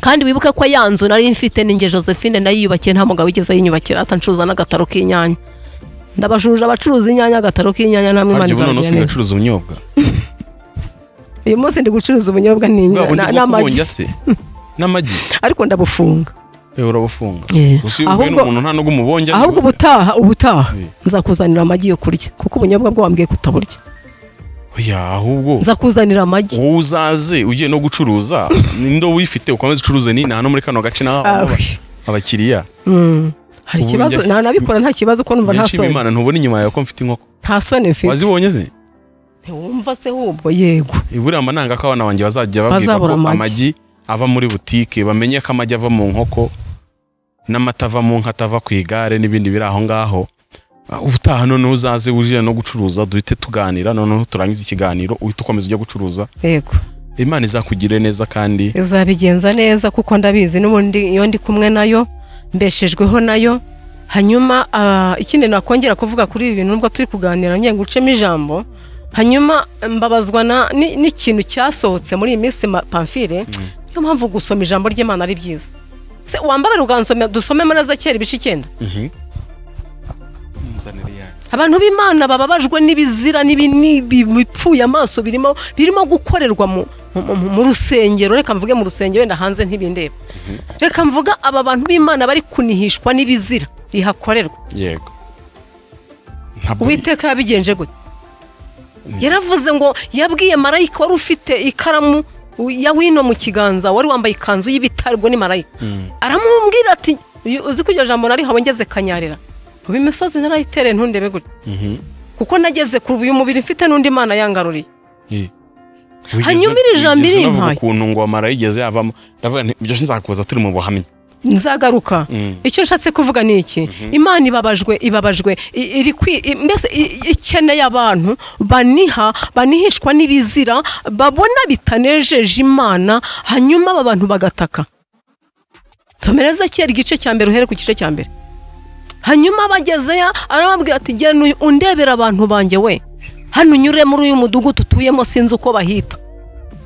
kandi wibuke ko ya nzu nari mfite ninjye josephine nayiyubakiye nta mugabo wigeze ayinyubakira atancuruza n'agataro k'inyanya ndabajurira abacuruza inyanya agataro k'inyanya namwe imana Harya ubu none izabigira neza usigaye ucuruza ubunyobwa uyu munsi ndi gucuruza ubunyobwa bwa bundi n'inyanya bwo n'amagi kubonja se n'amagi ariko ndabufunga yewe urabufunga Eh, gusa iyo uhuye ahubwo- n'umuntu nta n'ubwo umubonja ahubwo ntibuze. ubutaha ubutaha Eh. nzakuzanira amagi yo kurya kuko ubunyobwa bwo wambwiye kutaburya oya ahubwo nzakuzanira amagi wowe uzaze ugiye no gucuruza n'indobo uyifite ukomeze ucuruze nina hano muri kano gace naho Ah, aba- oui. abakiriya Mm. hari Ubu ikibazo njya- nanabikora nta kibazo ko numva nta nshima soni imana ntubona inyuma yawe ko mfite inkoko nta soni mfite wazibonye ze ntiwumva se ahubwo yego iburiya nanga ko abana banjye bazajya babwirwa ko Bazabura amagi. amagi ava muri butike bamenye ko amagi ava mu nkoko n'amata ava mu nka atava ku igare n'ibindi biri aho ngaho Ah, ubutaha noneho uzaze wujire no gucuruza duhite tuganira noneho turangize ikiganiro uhite ukomeza ujya gucuruza yego imana izakugirire neza kandi izabigenza neza kuko ndabizi n'ubundi iyo ndi kumwe nayo mbeshejweho nayo hanyuma ah, ikindi nakongera kuvuga kuri ibi bintu nubwo turi kuganira ngiye gucemo ijambo hanyuma mbabazwa na- ni- n'ikintu cyasohotse muri iyi minsi ma- pamfire niyo mpamvu gusoma ijambo ry'imana ari byiza se wambabare ukansomera dusome muri ezekiyeli ibice icyenda abantu b'imana bababajwe n'ibizira n'ibi- n'ibi- bipfuye amaso birimo birimo gukorerwa mu, mu, mu- mu rusengero reka mvuge mu rusengero wenda hanze ntibindeba reka mvuga aba bantu b'imana bari kunihishwa n'ibizira bihakorerwa yego ntabwo uwiteka yabigenje gute yaravuze ngo yabwiye marayika wari ufite ikaramu ya wino mu kiganza wari wambaye ikanzu y'ibitare ubwo ni marayika aramubwira ati "Uyu- uzi ko iryo jambo narihawe ngeze kanyarira ubu imisozi ntarayitereye ntundebe gutya Mhm. kuko nageze ku uyu mubiri mfite n'undi mana yangaruriye Eh. Wigeze- Hanyuma iri jambo wigeze irimpaye. unavuga ukuntu ngo amara yigeze yavamo ndavuga nti ibyo nzakubaza turi mu buhamya nzagaruka Mm. icyo nshatse kuvuga ni iki imana ibabajwe ibabajwe i- iri kwi- i- mbese i- i- ikeneye abantu baniha banihishwa n'ibizira babona bitanejeje imana hanyuma aba bantu bagataka tomereza kera igice cya mbere uhere ku gice cya mbere hanyuma bagezeyo arababwira ati genda uyu- undebera abantu banjye we hano unyure muri uyu mudugudu utuyemo sinzi uko bahita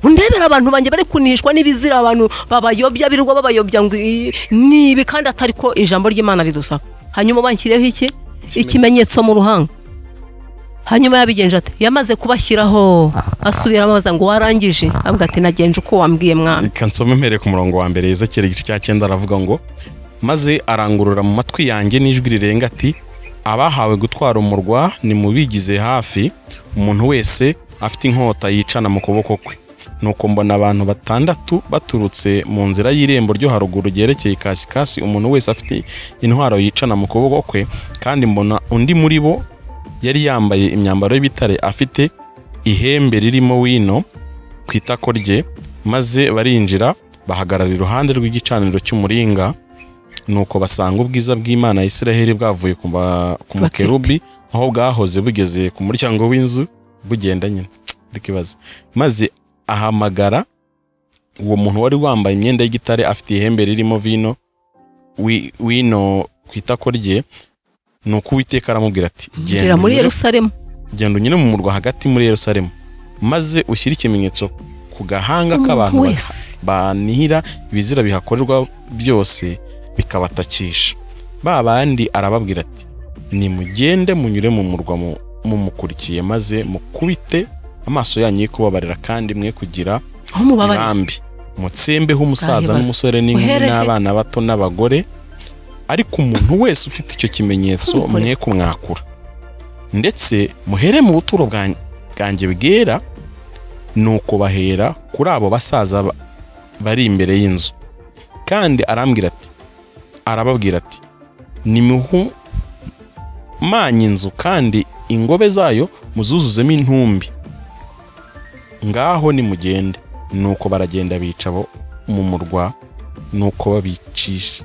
undebera abantu banjye bari kunishwa n'ibizira abantu babayobya birirwa babayobya ngo iyi- ni ibi kandi atari ko ijambo ry'imana ridusaba hanyuma banshyiriyeho iki ikimenyetso mu ruhanga hanyuma yabigenje ati yamaze kubashyiraho asubira ababaza ngo warangije avuga ati nagenje uko wambwiye mwana reka nsome mpereye ku murongo wa mbere ezekiyeli igice cya cyenda aravuga ngo maze arangurura mu matwi yanjye n'ijwi rirenga ati abahawe gutwara umurwa nimubigize hafi umuntu wese afite inkota yicana mu kuboko kwe nuko mbona abantu batandatu baturutse mu nzira y'irembo ryo haruguru ryerekeye kasikasi umuntu wese afite intwaro yicana mu kuboko kwe kandi mbona undi muri bo yari yambaye imyambaro y'ibitare afite ihembe ririmo wino ku itako rye maze barinjira bahagarara iruhande rw'igicaniro cy'umuringa nuko basanga ubwiza bw'imana ya israheli bwavuye ku ba- ku mukerubi aho bwahoze bugeze ku muryango w'inzu bugenda nyine ariko ibaze maze ahamagara uwo muntu wari wambaye imyenda y'igitare afite ihembe ririmo vino wi- wino ku itako rye nuko uwiteka aramubwira ati gira muri unyure- yerusalemu genda unyure mu murwa hagati muri yerusalemu maze ushyire ikimenyetso ku gahanga umuntu k'abantu ba- wese banihira ibizira bihakorerwa byose bikabatakisha ba bandi arababwira ati nimugende munyure mu murwa mu- mumukurikiye maze mukubite amaso yanyu y'ikubabarira kandi mwe kugira aho mubabariye mirambi mutsembeho umusaza Ahibaza. n'umusore n'inkumi Uhereye- n'abana bato n'abagore ariko umuntu wese ufite icyo kimenyetso Tumukore. mwe kumwakura ndetse muhere mu buturo bwan- bwanjye bwera nuko bahera kuri abo basaza ba- bari imbere y'inzu kandi arambwira ati arababwira ati nimuhumanye inzu kandi ingobe zayo muzuzuzemo intumbi ngaho nimugende nuko baragenda bica abo mu murwa nuko babicisha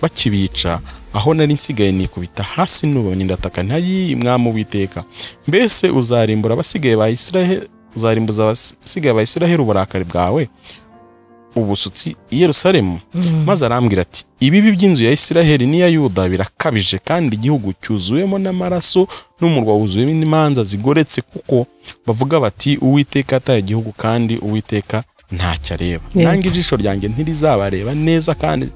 bakibica aho nari nsigaye nikubita hasi nubonye ndataka ntayiyi mwami witeka mbese uzarimbura abasigaye ba Isiraheli uzarimbuza abasigaye ba Isiraheli uburakari bwawe ubusutsi i Yerusalemu maze arambwira ati ibibi by'inzu ya Isiraheli n'iya Yuda birakabije kandi igihugu cyuzuwemo n'amaraso n'umurwa wuzuyemo n'imanza zigoretse kuko bavuga bati uwiteka ataye igihugu kandi uwiteka ntacyo areba Yego. nange ijisho ryanjye ntirizabareba neza kandi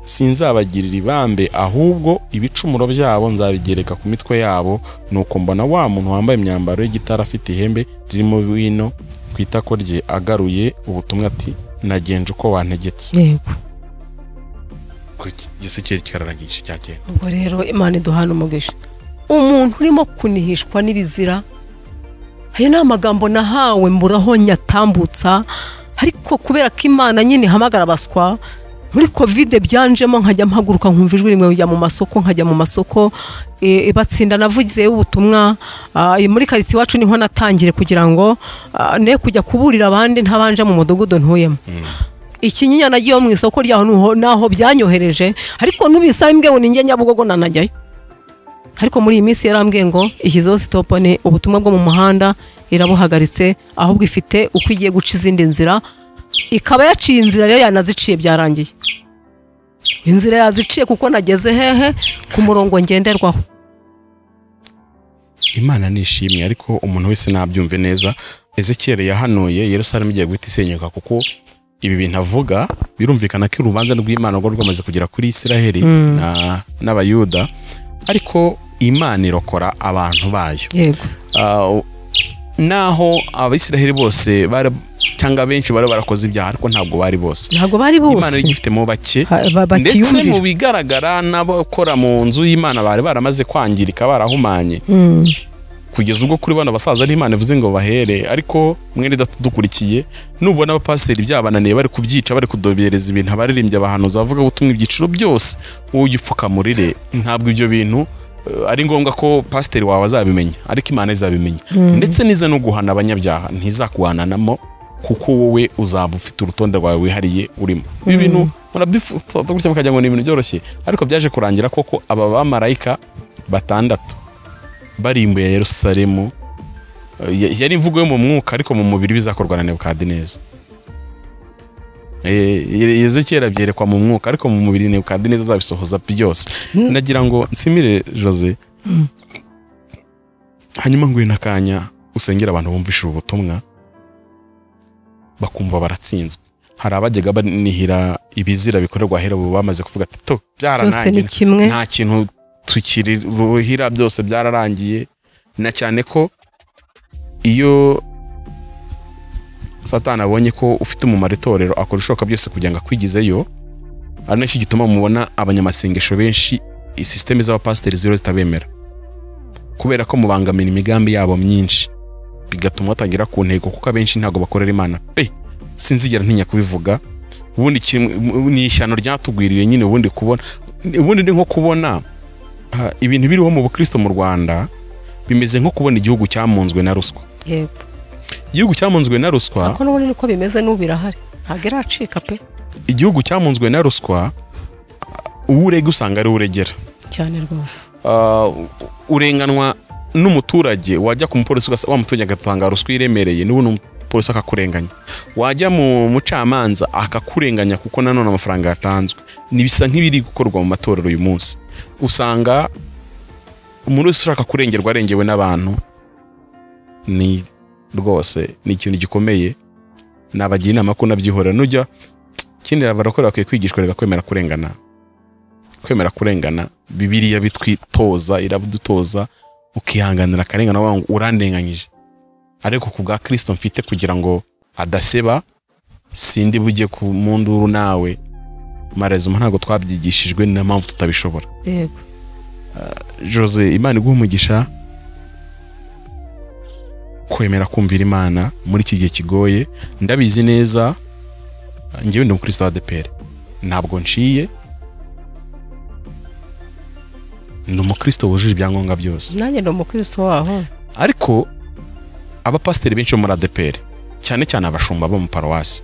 sinzabagirira ibambe ahubwo ibicumuro byabo nzabigereka ku mitwe yabo nuko mbona wa muntu wambaye imyambaro y'igitare afite ihembe ririmo wino ku itako rye agaruye ubutumwa ati nagenje uko wantegetse yego igisekeri kikararangije cya kera ubwo rero imana iduhana umugisha umuntu urimo kunihishwa n'ibizira ayo ni amagambo nahawe mburaho nyatambutsa ariko kubera ko imana nyine ihamagara abaswa muri kovide byanjemo nkajya mpaguruka nkumva ijwi rimwe njya mu masoko nkajya mu masoko e, batsinda navugizeyo ubutumwa ah, muri karitsiye iwacu niho natangire kugira ngo ah, ne kujya kuburira abandi ntabanje mu mudugudu ntuyemo ikinyinya nagiyeho mu isoko ryaho nuho- naho byanyohereje ariko n'ubisaba imbweho ninjye nyabugogo nanajyayo ariko muri iyi minsi yarambwiye ngo ishyizeho sitopu ni ubutumwa bwo mu muhanda irabuhagaritse ahubwo ifite uko igiye guca izindi nzira ikaba yaciye inzira rero yanaziciye byarangiye inzira yaziciye kuko nageze hehe ku murongo ngenderwaho imana nishimye ariko umuntu wese nabyumve neza ezekiyeri yahanuye yerusalemu igiye guhita isenyuka kuko ibi bintu avuga birumvikana ko urubanza rw'imana rwo rwamaze kugera kuri isiraheli na- n'abayuda ariko imana irokora abantu bayo yego Ah, naho abisiraheli bose bara- cyangwa benshi bari barakoze ibyaha ariko ntabwo bari bose ntabwo bari imana bose igifitemo bake Ha- ba- ndetse mu bakiyumvira bigaragara n'abakora mu nzu y'imana bari baramaze kwangirika barahumanye Mm, kugeza ubwo kuri bano basaza n'imana ivuze ngo bahere ariko mwene datudukurikiye nubona abapasiteri byabananiye bari kubyica bari kudobereza ibintu abaririmbyi abahanuzi abavuga butumwa ibyiciro byose wowe ujya upfukamurire ntabwo ibyo bintu eh, ari ngombwa ko pasiteri wawe azabimenya ariko imana izabimenya ndetse nize no guhana abanyabyaha ntizakuhananamo kuko wowe uzaba ufite urutonde rwawe wihariye urimo ibi bintu murabyifuza gutya mukagira ngo ni ibintu byoroshye ariko byaje kurangira koko aba bamarayika batandatu barimbuye Yerusalemu ya- yari imvugo yo mu mwuka ariko mu mubiri bizakorwa na Nebukadineza Yezekiyeli abyerekwa mu mwuka ariko mu mubiri Nebukadineza azabisohoza byose nagira ngo nsimire Jose hanyuma nguhe n'akanya usengera abantu bumvisha ubutumwa bakumva baratsinzwe hari abajyaga banihira ibizira bikorerwa ahera ubu bamaze kuvuga ati to byose ni byaranangira kimwe nta kintu tukiriruhira byose byararangiye na cyane ko iyo satani abonye ko ufite umumaro itorero akora ibishoboka byose kugira ngo akwigizeyo ari nacyo gituma mubona abanyamasengesho benshi sisiteme z'abapasiteri ziriho zitabemera kubera ko mubangamira imigambi yabo myinshi bigatuma batagera ku ntego kuko abenshi ntabwo bakorera imana pe sinzigera ntinya kubivuga ubundi kimwe- ni ishyano ryatugwiriye nyine ubundi kubona ubundi ni nko kubona ah, ibintu biriho mu bukristo mu rwanda bimeze nko kubona igihugu cyamunzwe na ruswa yego igihugu cyamunzwe na ruswa ariko n'ubundi niko bimeze n'ubu birahari ntabwo iracika pe igihugu cyamunzwe na ruswa uwo urega usanga ari we uregera cyane rwose Ah, u- urenganwa n'umuturage wajya ku mupolisi ugasanga wa muturage agatanga ruswa iremereye n'ubundi umupolisi akakurenganya wajya mu mucamanza akakurenganya kuko nanone amafaranga yatanzwe bisa nk'ibiri gukorwa mu matorero uyu munsi usanga umuntu wese ushaka kurengerwa arengewe n'abantu ni rwose ni ikintu gikomeye nabagira inama ko nabyihorera nujya ikindi abarokore bakwiye kwigishwa reka kwemera kurengana kwemera kurengana bibiliya bitwitoza irabidutoza ukihanganira akarengane wavuga ngo urandenganyije ariko ku bwa kirisito mfite kugira ngo adaseba sindi bujye ku mu nduru nawe marezuma ntabwo twabyigishijwe ni na mpamvu tutabishobora yego jose imana iguha umugisha kwemera kumvira imana muri iki gihe kigoye ndabizi neza ngewe ndi umukristo wa adeperi ntabwo nciye ni umukristo wujuje ibyangombwa byose nanjye ni umukristo waho ariko abapasiteri benshi bo muri adeperi cyane cyane abashumba bo mu paruwasi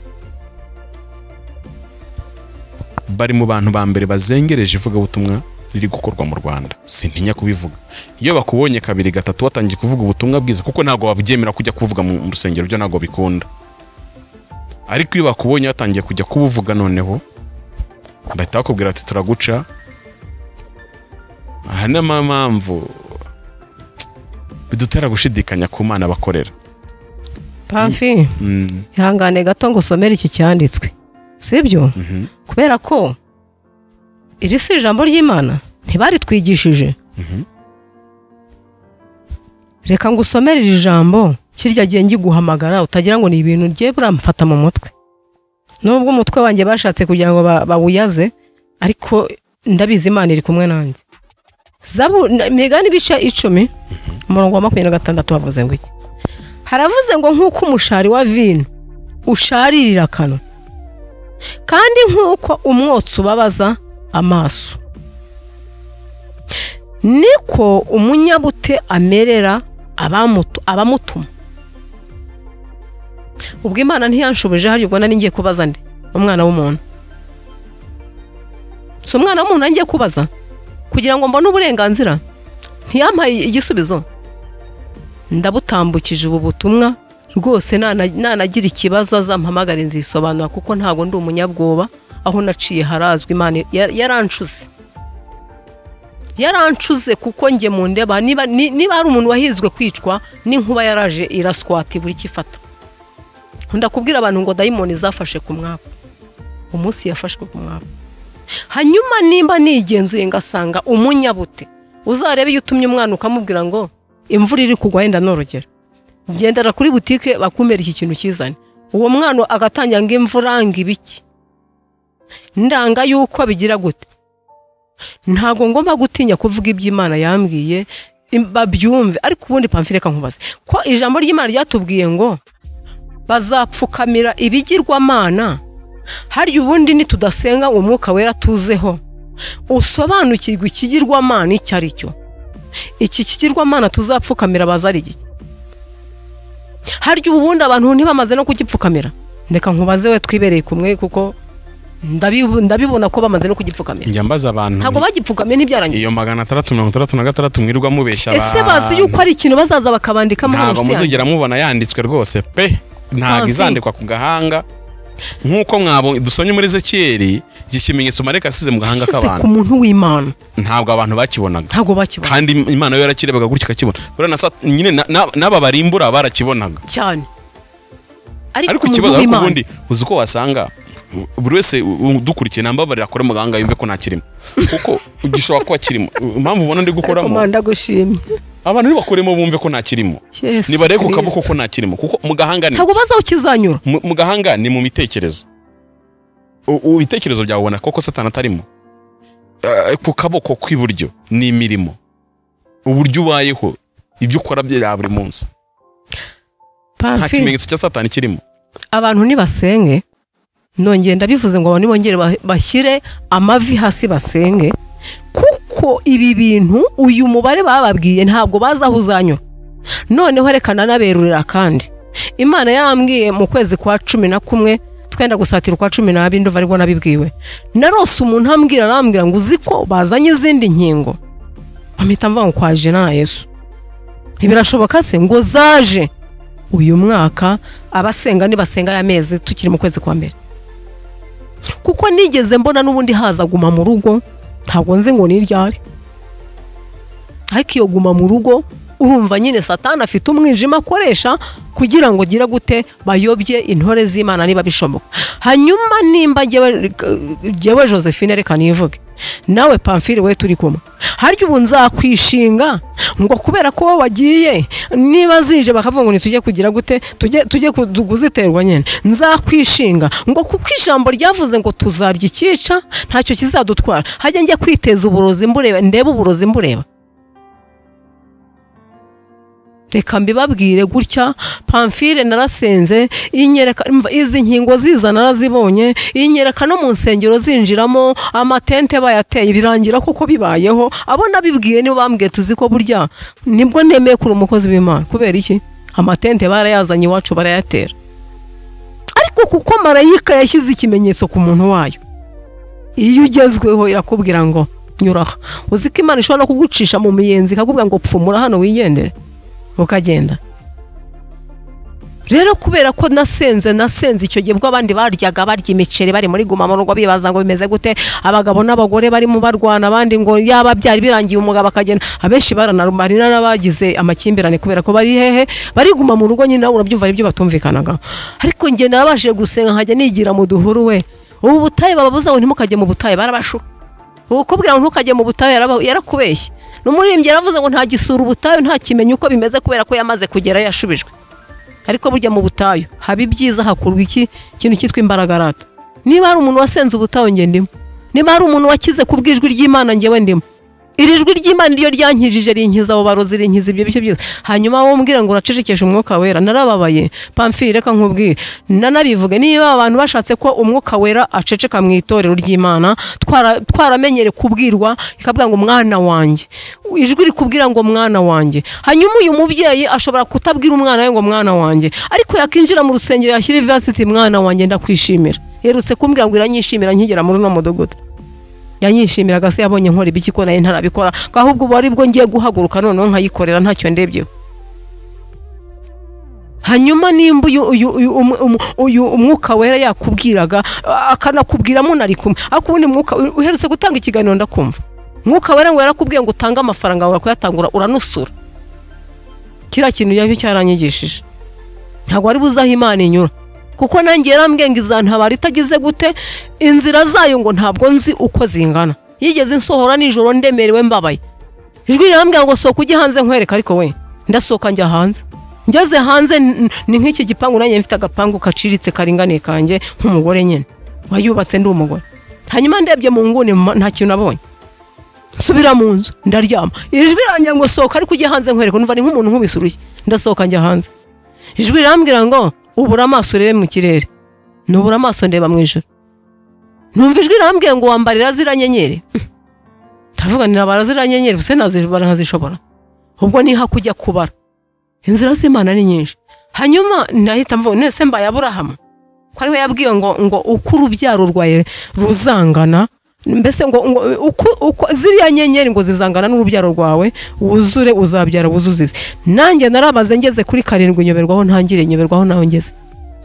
bari mu bantu ba mbere bazengereje ivugabutumwa riri gukorwa mu rwanda sintinya kubivuga iyo bakubonye kabiri gatatu watangiye kuvuga ubutumwa bwiza kuko ntabwo wabyemera kujya kuvuga mu mu rusengero byo ntabwo bikunda ariko iyo bakubonye watangiye kujya kubuvuga noneho bahita bakubwira ati turaguca aha ni mo mpamvu bidutera gushidikanya ku mana bakorera pamfi Mm, ihangane gato ngo usomere iki cyanditswe sibyo mhm, kubera ko iri si ijambo ry'imana ntibaritwigishije mhm. reka ngo usomere iri jambo kirya gihe ngiguhamagara utagira ngo ni ibintu rye buramfata mu mutwe nubwo umutwe wanjye bashatse kugira ngo ba- bawuyaze ariko ndabizi imana iri kumwe nanjye Zabu- na- migani ibice icumi umurongo wa makumyabiri na gatandatu bavuze ngo iki haravuze ngo nk'uko umushari wa vino usharirira akanwa kandi nk'uko umwotsi ubabaza amaso niko umunyabute amerera abamutu- abamutuma ubwo imana ntiyanshubije hari ubwo nari ngiye kubaza ndi umwana w'umuntu si umwana w'umuntu nari ngiye kubaza kugira ngo mbone uburenganzira ntiyampaye igisubizo ndabutambukije ubu butumwa rwose nana- nanagira ikibazo azampamagare nzisobanura kuko ntabwo ndi umunyabwoba aho naciye harazwi imana ya- yarancuze yarancuze kuko njye mu ndeba niba ni- niba hari umuntu wahizwe kwicwa n'inkuba yaraje iraswati buri kifata ndakubwira abantu ngo dayimoni zafashe ku mwaka umunsi yafashwe ku mwaka hanyuma nimba nigenzuye ngasanga umunyabute uzarebe iyo utumye umwana ukamubwira ngo imvura iri kugwa wenda norogera gendera kuri butike bakumera iki kintu kizane uwo mwana agatangira ngo imvura ngo ibiki ndanga yuko bigira gute ntabwo ngomba gutinya kuvuga ibyo imana yambwiye im- babyumve ariko ubundi pamfire reka nkubaze ko ijambo ry'imana ryatubwiye ngo bazapfukamira ibigirwamana harya ubundi nitudasenga uwo mwuka wera tuzeho usobanukirwa ikigirwamana icyo ari cyo iki kigirwamana tuzapfukamira baza ari iki harya ubundi abantu ntibamaze no kugipfukamira ndeka nkubaze we twibereye kumwe kuko ndabibu- ndabibona ko bamaze no kugipfukamira njya mbaza abantu ntabwo bagipfukamye ntibyarangiye iyo magana atandatu mirongo itandatu na gatandatu mwirirwa mubeshya ese abantu. bazi yuko ari ikintu bazaza bakabandikamo hano ntabwo inshuti yanjye? muzigera mubona yanditswe rwose pe ntabwo Nta izandikwa ku gahanga nk'uko mwabo dusomye muri ezekiyeri iki kimenyetso mareka asize mu gahanga Yashyize ku k'abantu muntu w'imana ntabwo abantu bakibonaga ntabwo bakibona kandi im- imana yo yarakirebaga gutya ikakibona buriya na Sat- nyine na- na- n'aba barimbura barakibonaga cyane ariko ikibazo ariko ubundi uzi uko wasanga buri wese u- udukurikiye nambabarira akore mu gahanga yumve ko nta kirimo kuko gishobora kuba kirimo impamvu ubona ndi gukoramo komanda gushimye abantu nibakoremo bumve ko nta kirimo Yesu nibarebe ku kaboko Kristo. ko nta kirimo kuko mu gahanga ni ntabwo bazi aho kizanyura mu mu gahanga ni mu mitekerezo U- ibitekerezo byawe ubona koko satani atarimo Eh, ku kaboko kw'iburyo ni imirimo uburyo ubayeho ibyo ukora bya buri munsi nta Pamfile, kimenyetso cya satani kirimo abantu nibasenge nongeye ndabivuze ngo abantu bongere ba- bashyire amavi hasi basenge kuko ibi bintu uyu mubare bababwiye ntabwo bazi aho uzanyura noneho reka nanaberurira kandi imana yambwiye mu kwezi kwa cumi na kumwe twenda gusatira ukwa cumi n'abiri ndumva aribwo nabibwiwe narose umuntu ambwira arambwira ngo uzi ko bazanye izindi nkingo mpamita mvuga ngo kwaje na yesu ntibirashoboka se ngo zaje uyu mwaka abasenga nibasenga aya mezi tukiri mu kwezi kwa mbere kuko nigeze mbona n'ubundi haza guma mu rugo ntabwo nzi ngo ni iryari ariko iyo guma mu rugo urumva nyine satani afite umwijima akoresha kugira ngo ugire gute bayobye intore z'imana niba bishoboka hanyuma nimba jyewe jyewe josephine reka nivuge nawe pamfire we turi kumwe harya ubu nzakwishinga ngo kubera ko wowe wagiye niba zije bakavuga ngo ntitujye kugira gute tujye tujye ku- kuziterwa nyine nzakwishinga ngo kuko ijambo ryavuze ngo tuzarya ikica ntacyo kizadutwara hajya njya kwiteza uburozi mbureba ndebe uburozi mbureba reka mbibabwire gutya pamfire narasenze inyereka mva- izi nkingo ziza narazibonye inyereka no mu nsengero zinjiramo amatente bayateye birangira koko bibayeho abo nabibwiye nibo bambwiye tuzi ko burya nibwo nemeye kuri umukozi w'imana kubera iki amatente barayazanye iwacu barayatera ariko kuko marayika yashyize ikimenyetso ku muntu wayo iyo ugezweho irakubwira ngo nyuraha uzi ko imana ishobora no kugucisha mu miyenzi ikakubwira ngo pfumura hano wigendere ukagenda rero kubera ko nasenze nasenze icyo gihe ubwo abandi baryaga barya imiceri bari muri guma mu rugo bibaza ngo bimeze gute abagabo n'abagore barimo barwana abandi ngo yaba byari birangiye umugabo akagenda abenshi baranarumarina n'abagize amakimbirane kubera ko bari hehe bariguma mu rugo nyine nawe urabyumva aribyo batumvikanagaho ariko njye narabashije gusenga nkajya nigira mu duhuru we ubu butayu bababuza ngo ntimukajye mu butayu barabashuka ukubwira ngo ntukajye mu butayu yaraba- yarakubeshye n'umuririmbyi yaravuze ngo ntagisura ubutayu ntakimenya uko bimeze kubera ko yamaze kugera yashubijwe ariko burya mu butayu haba ibyiza hakurwa iki ikintu cyitwa imbaragarata niba hari umuntu wasenze ubutayu njye ndimo niba hari umuntu wakize ku bw'ijwi ry'imana njyewe ndimo iri jwi ry'imana iyo ryankijije rinkiza abo barozi rinkiza ibyo byo byose hanyuma wowe umbwira ngo uracecekeshe umwuka wera narababaye pamfire reka nkubwire nanabivuge niba abantu bashatse ko umwuka wera aceceka mu itorero ry'imana twara- twaramenyere kubwirwa ikabwira ngo mwana wanjye ijwi rikubwira ngo mwana wanjye hanyuma uyu mubyeyi ashobora kutabwira umwana we ngo mwana wanjye ariko yakinjira mu rusengero yashyira ivasiti mwana wanjye ndakwishimira yerutse kumbwira ngo iranyishimira nkigera muri uno mudugudu yanyishimiraga se yabonye nkora ibiki ko nayo ntarabikora ko ahubwo ubu ari bwo ngiye guhaguruka noneho nkayikorera ntacyo ndebyeho hanyuma nimba uyu uyu uyu umu- umu- uyu umwuka wera yakubwiraga a- akanakubwira munari kumwe ariko ubundi mwuka u- uherutse gutanga ikiganiro ndakumva mwuka wera ngo yarakubwiye ngo utange amafaranga wawe kuyatangura uranusura kiriya kintu yabyo cyaranyigishije ntabwo wari buze aho imana inyura kuko nanjye yarambwiye ngo izantabara itagize gute inzira zayo ngo ntabwo nzi uko zingana yigeze insohora nijoro ndemerewe mbabaye ijwi rirambwira ngo sohoka ujye hanze nkwereka ariko we ndasohoka njya hanze ngeze hanze n- ni nk'iki gipangu nanjye mfite agapangu kaciritse karinganiye kanjye nk'umugore nyine wayubatse ndi umugore hanyuma ndebye mu nguni ma- nta kintu nabonye nsubira mu nzu ndaryama ijwi rirangira ngo sohoka ariko ujye hanze nkwereka numva ni nk'umuntu nk'ubisuruye ndasohoka njya hanze ijwi rirambwira ngo ubura amaso urebe mu kirere nubura amaso ndeba mu ijoro numva ijwi rirambwira ngo wambarira ziriya nyenyeri ndavuga nirabara ziriya nyenyeri ubuse nazibara nkazishobora ubwo ni hakujya kubara inzira z'imana ni nyinshi hanyuma nahita mvuga nese mbaye aburahamu ko ariwe yabwiwe ngo ngo uko urubyaro rwawe ruzangana mbese ngo ngo uko uko ziriya nyenyeri ngo zizangana n'urubyaro rwawe wuzure uzabyara wuzuzize nanjye narabaze ngeze kuri karindwi nyoberwaho ntangire nyoberwaho naho ngeze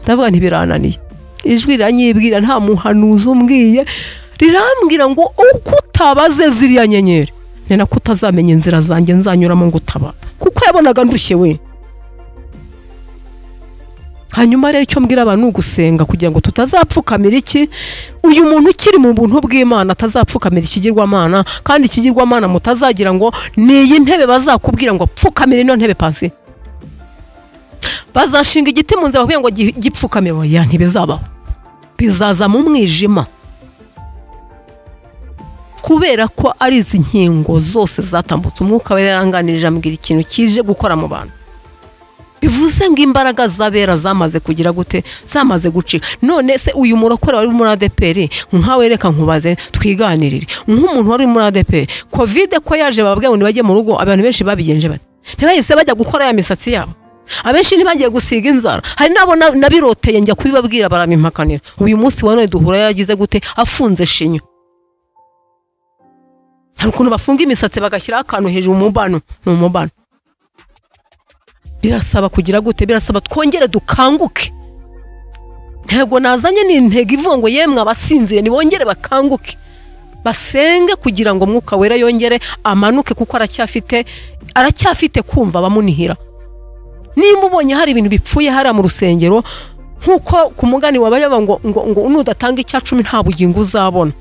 ndavuga ntibirananiye ijwi riranyibwira nta muhanuzi umbwiye rirambwira ngo uko utabaze ziriya nyenyeri ni nako utazamenya inzira zanjye nzanyuramo ngo utaba kuko yabonaga ndushye we hanyuma rero icyo mbwira abantu ni ugusenga kugira ngo tutazapfukamira iki uyu muntu ukiri mu buntu bw'imana atazapfukamira ikigirwamana kandi ikigirwamana mutazagira ngo ni iyi ntebe bazakubwira ngo pfukamira ino ntebe pasi bazashinga igiti mu nzira bakubwira ngo gi- gipfukamire oya ntibizabaho bizaza mu mwijima kubera ko ari izi nkingo zose zatambutse umwuka we yaranganirije ambwira ikintu kije gukora mu bantu bivuze ngo imbaraga z'abera zamaze kugira gute zamaze gucika none se uyu murokore wari muri adeperi nkawe reka nkubaze twiganirire nk'umuntu wari muri adeperi kovide ko yaje bababwira ngo ntibajye mu rugo abantu benshi babigenje bate ntibahise bajya gukora ya misatsi yabo abenshi ntibagiye gusiga inzara hari n'abo na- nabiroteye njya kubibabwira barabimpakanira uyu munsi wa none duhura yagize gute afunze shinyo hari ukuntu bafunga imisatsi bagashyiraho akantu hejuru umubano ni umubano birasaba kugira gute birasaba twongere dukanguke ntego nazanye ni intego ivuga ngo yemwe abasinzire nibongere bakanguke basenge kugira ngo umwuka wera yongere amanuke kuko aracyafite aracyafite kumva abamunihira nimba ubonye hari ibintu bipfuye hariya mu rusengero nk'uko ku mugani wabaye ngo ngo ngo nudatanga icya cumi nta bugingo uzabona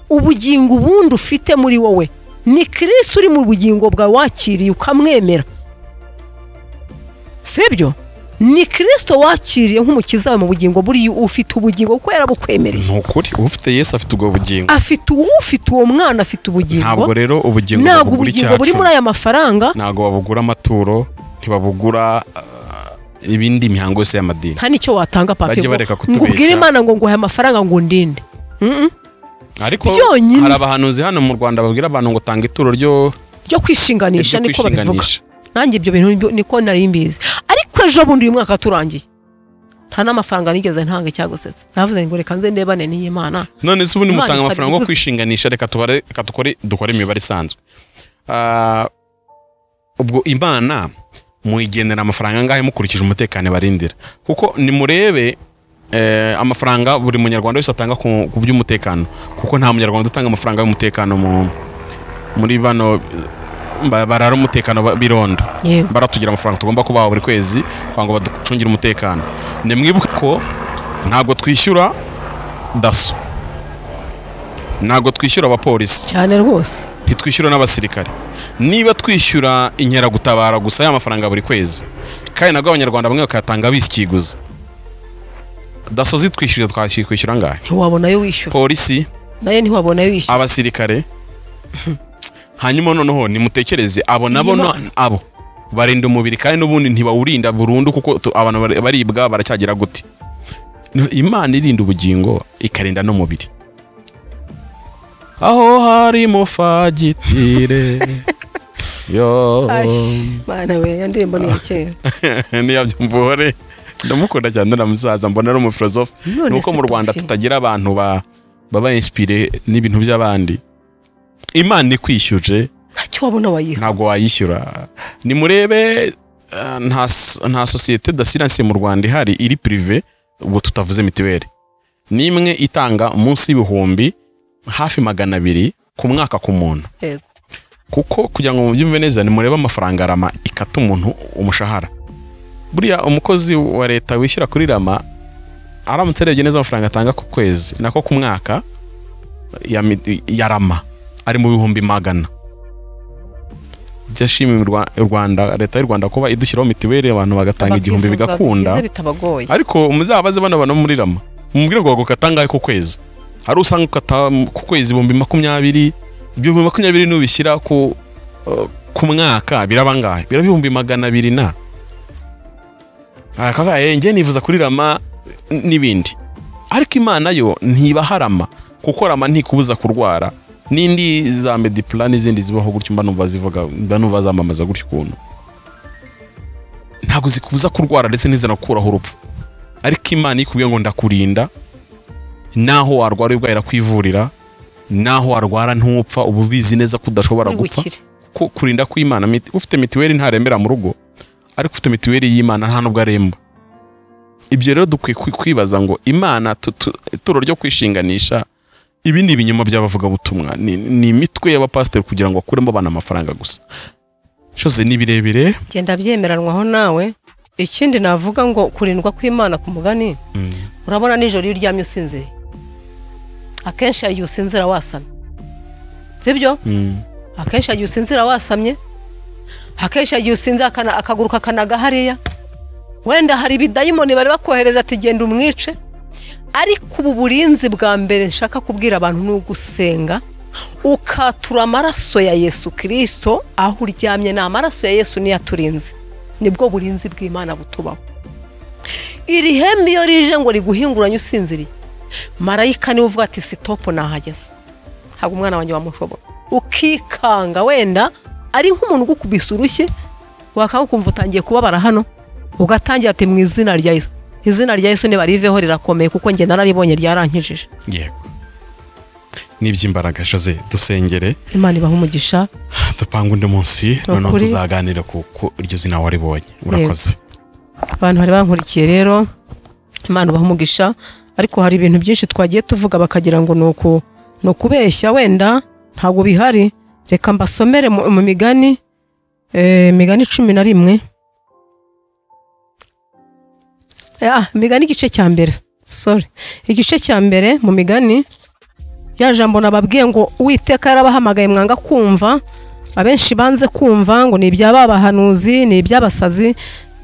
ubugingo ubundi ufite muri wowe ni kirisiti uri mu bugingo bwawe wakiriye ukamwemera sibyo ni kirisito wakiriye nk'umukiza wawe mu bugingo buriya ufite ubugingo kuko yarabukwemereye ni ukuri ufite yesu afite ubwo bugingo afite uwo ufite uwo mwana afite ubugingo ntabwo rero ubugingo ntabwo babugura ubugingo buri muri icyacu aya mafaranga ntabwo babugura amaturo ntibabugura ah, ibindi mihango yose y'amadini nta n'icyo watanga papi Bajye ngo bareka kutubeshya. ngo ubwire imana ngo nguhe amafaranga ngo undinde Mm-mm. ariko byonyine. hari abahanuzi hano mu rwanda babwira abantu ngo tanga ituro ryo ryo kwishinganisha ryo niko babivuga kwishinganisha. nanjye ibyo bintu nibyo- niko nari mbizi ariko ejo bundi uyu mwaka turangiye nta n'amafaranga nigeze ntanga icyagusetsa navuze ngo reka nze ndebane n'iyi mana none se ubundi Imana mutanga isabye amafaranga yo gusa. kwishinganisha reka tubare reka dukore dukore imibare isanzwe Ah, ubwo imana muyigenera amafaranga angahe mukurikije umutekano barindira kuko nimurebe eh, amafaranga buri munyarwanda wese atanga ku ku by'umutekano kuko nta munyarwanda utanga amafaranga y'umutekano mu- muri bano ba- barara umutekano ba- birondo yewe baratugira amafaranga tugomba kubaha buri kwezi kugira ngo baducungire umutekano nimwibuke ko ntabwo twishyura daso ntabwo twishyura abapolisi cyane rwose ntitwishyura n'abasirikare niba twishyura inkeragutabara gusa y'amafaranga buri kwezi kandi nabwo abanyarwanda bamwe bakayatanga bisikiguza daso zitwishyurira twashyuye kwishyura angahe ntiwabonayo wishyura polisi nayo ntiwabonayo wishyura abasirikare hanyuma noneho nimutekereze abo nabo Iyi na- Mana. abo barinda umubiri kandi n'ubundi ntibawurinda burundu kuko tu- abantu bari- baribwa baracyagira gute No, imana irinda ubugingo ikarinda n'umubiri aho harimo fagitire yo mana we iyo ndirimbo ni iya kera ntiyabyumvore ndamukunda cyane ndanamusaza mbona ari umufilozofe None ni uko se mu rwanda Pafi. tutagira abantu ba baba inspire n'ibintu by'abandi imana ikwishyuje ntacyo wabona wayiha ntabwo wayishyura nimurebe eh, nta s- nta sosiyete d'assurance mu rwanda ihari iri prive ubwo tutavuze mituweli ni imwe itanga munsi y'ibihumbi hafi magana abiri ku mwaka ku muntu Yego. kuko kugira ngo mubyumve neza nimurebe amafaranga rama ikata umuntu umushahara buriya umukozi wa leta wishyura kuri rama aramutse arebye neza amafaranga atanga ku kwezi nako ku mwaka ya, mi- ya rama ari mu bihumbi magana byashimiwe u Rwa- u Rwanda leta y'u Rwanda kuba idushyiraho mituweli abantu bagatanga igihumbi Bakifuza bigakunda bikize bitabagoye ariko muzabaze bano bantu muri rama mumubwire ngo bagukata angahe ku kwezi hari usanga ukata mm, ku kwezi ibihumbi makumyabiri ibyo bihumbi makumyabiri n'ubishyira ku uh, ku mwaka biraba angahe biraba ibihumbi magana abiri na akavuga "Eh, njye nifuza kuri rama n- n'ibindi ariko imana yo ntibaha rama kuko rama ntikubuza kurwara n'indi za mediplan n'izindi zibaho gutyo mba numva zivuga mba numva zamamaza gutyo ukuntu ntabwo zikubuza kurwara ndetse ntizanakuraho urupfu ariko imana iyo ikubwiye ngo ndakurinda naho warwara ubwayo irakwivurira naho warwara ntupfa uba ubizi neza ko udashobora Uri gupfa gukira. ko kurinda kw'imana miti- ufite mituweli ntarembera mu rugo ariko ufite mituweli y'imana nta nubwo aremba ibyo rero dukwiye kwi- kwibaza ngo imana tu- tu- ituro ryo kwishinganisha ibi ni ibinyoma by'abavugabutumwa ni, ni imitwe y'abapasiteri kugira ngo bakuremo abantu amafaranga gusa shoze ni birebire genda byemeranwaho nawe ikindi navuga ngo kurindwa kw'imana ku mugani urabona nijoro iyo uryamye usinziriye akenshi hari igihe usinzira wasamye sibyo akenshi hari igihe usinzira wasamye akenshi hari igihe usinzira akana- akaguru kakanaga hariya wenda hari ibidayimoni bari bakohereje ati genda umwice ariko ubu burinzi bwa mbere nshaka kubwira abantu ni ugusenga ukatura amaraso ya yesu kirisito aho uryamye ni amaraso ya yesu niyo aturinze nibwo burinzi bw'imana butubaho iri hembe iyo rije ngo riguhinguranye usinziriye marayika niwe uvuga ati sitopu nahageze ntabwo umwana wanjye wamushobora ukikanga wenda ari nk'umuntu ugukubise urushyi wakanga ukumva utangiye kubabara hano ugatangira ati mu izina rya yesu izina rya yesu nibariveho rirakomeye kuko njye nararibonye ryarankijije yego n'iby'imbaraga shoze dusengere imana ibaha umugisha dupanga undi munsi Ni noneho ukuri. tuzaganira ku ku iryo zina waribonye urakoze abantu bari bankurikiye rero imana ubaha umugisha ariko hari ibintu byinshi twagiye tuvuga bakagira ngo ni uku ni ukubeshya wenda ntabwo bihari reka mbasomere mu mu migani eh, imigani cumi na rimwe Ah, imigani igice cya mbere sorry igice cya mbere mu migani rya jambo nababwiye ngo uwiteka yarabahamagaye mwanga kumva abenshi banze kumva ngo ni iby'abahanuzi ni iby'abasazi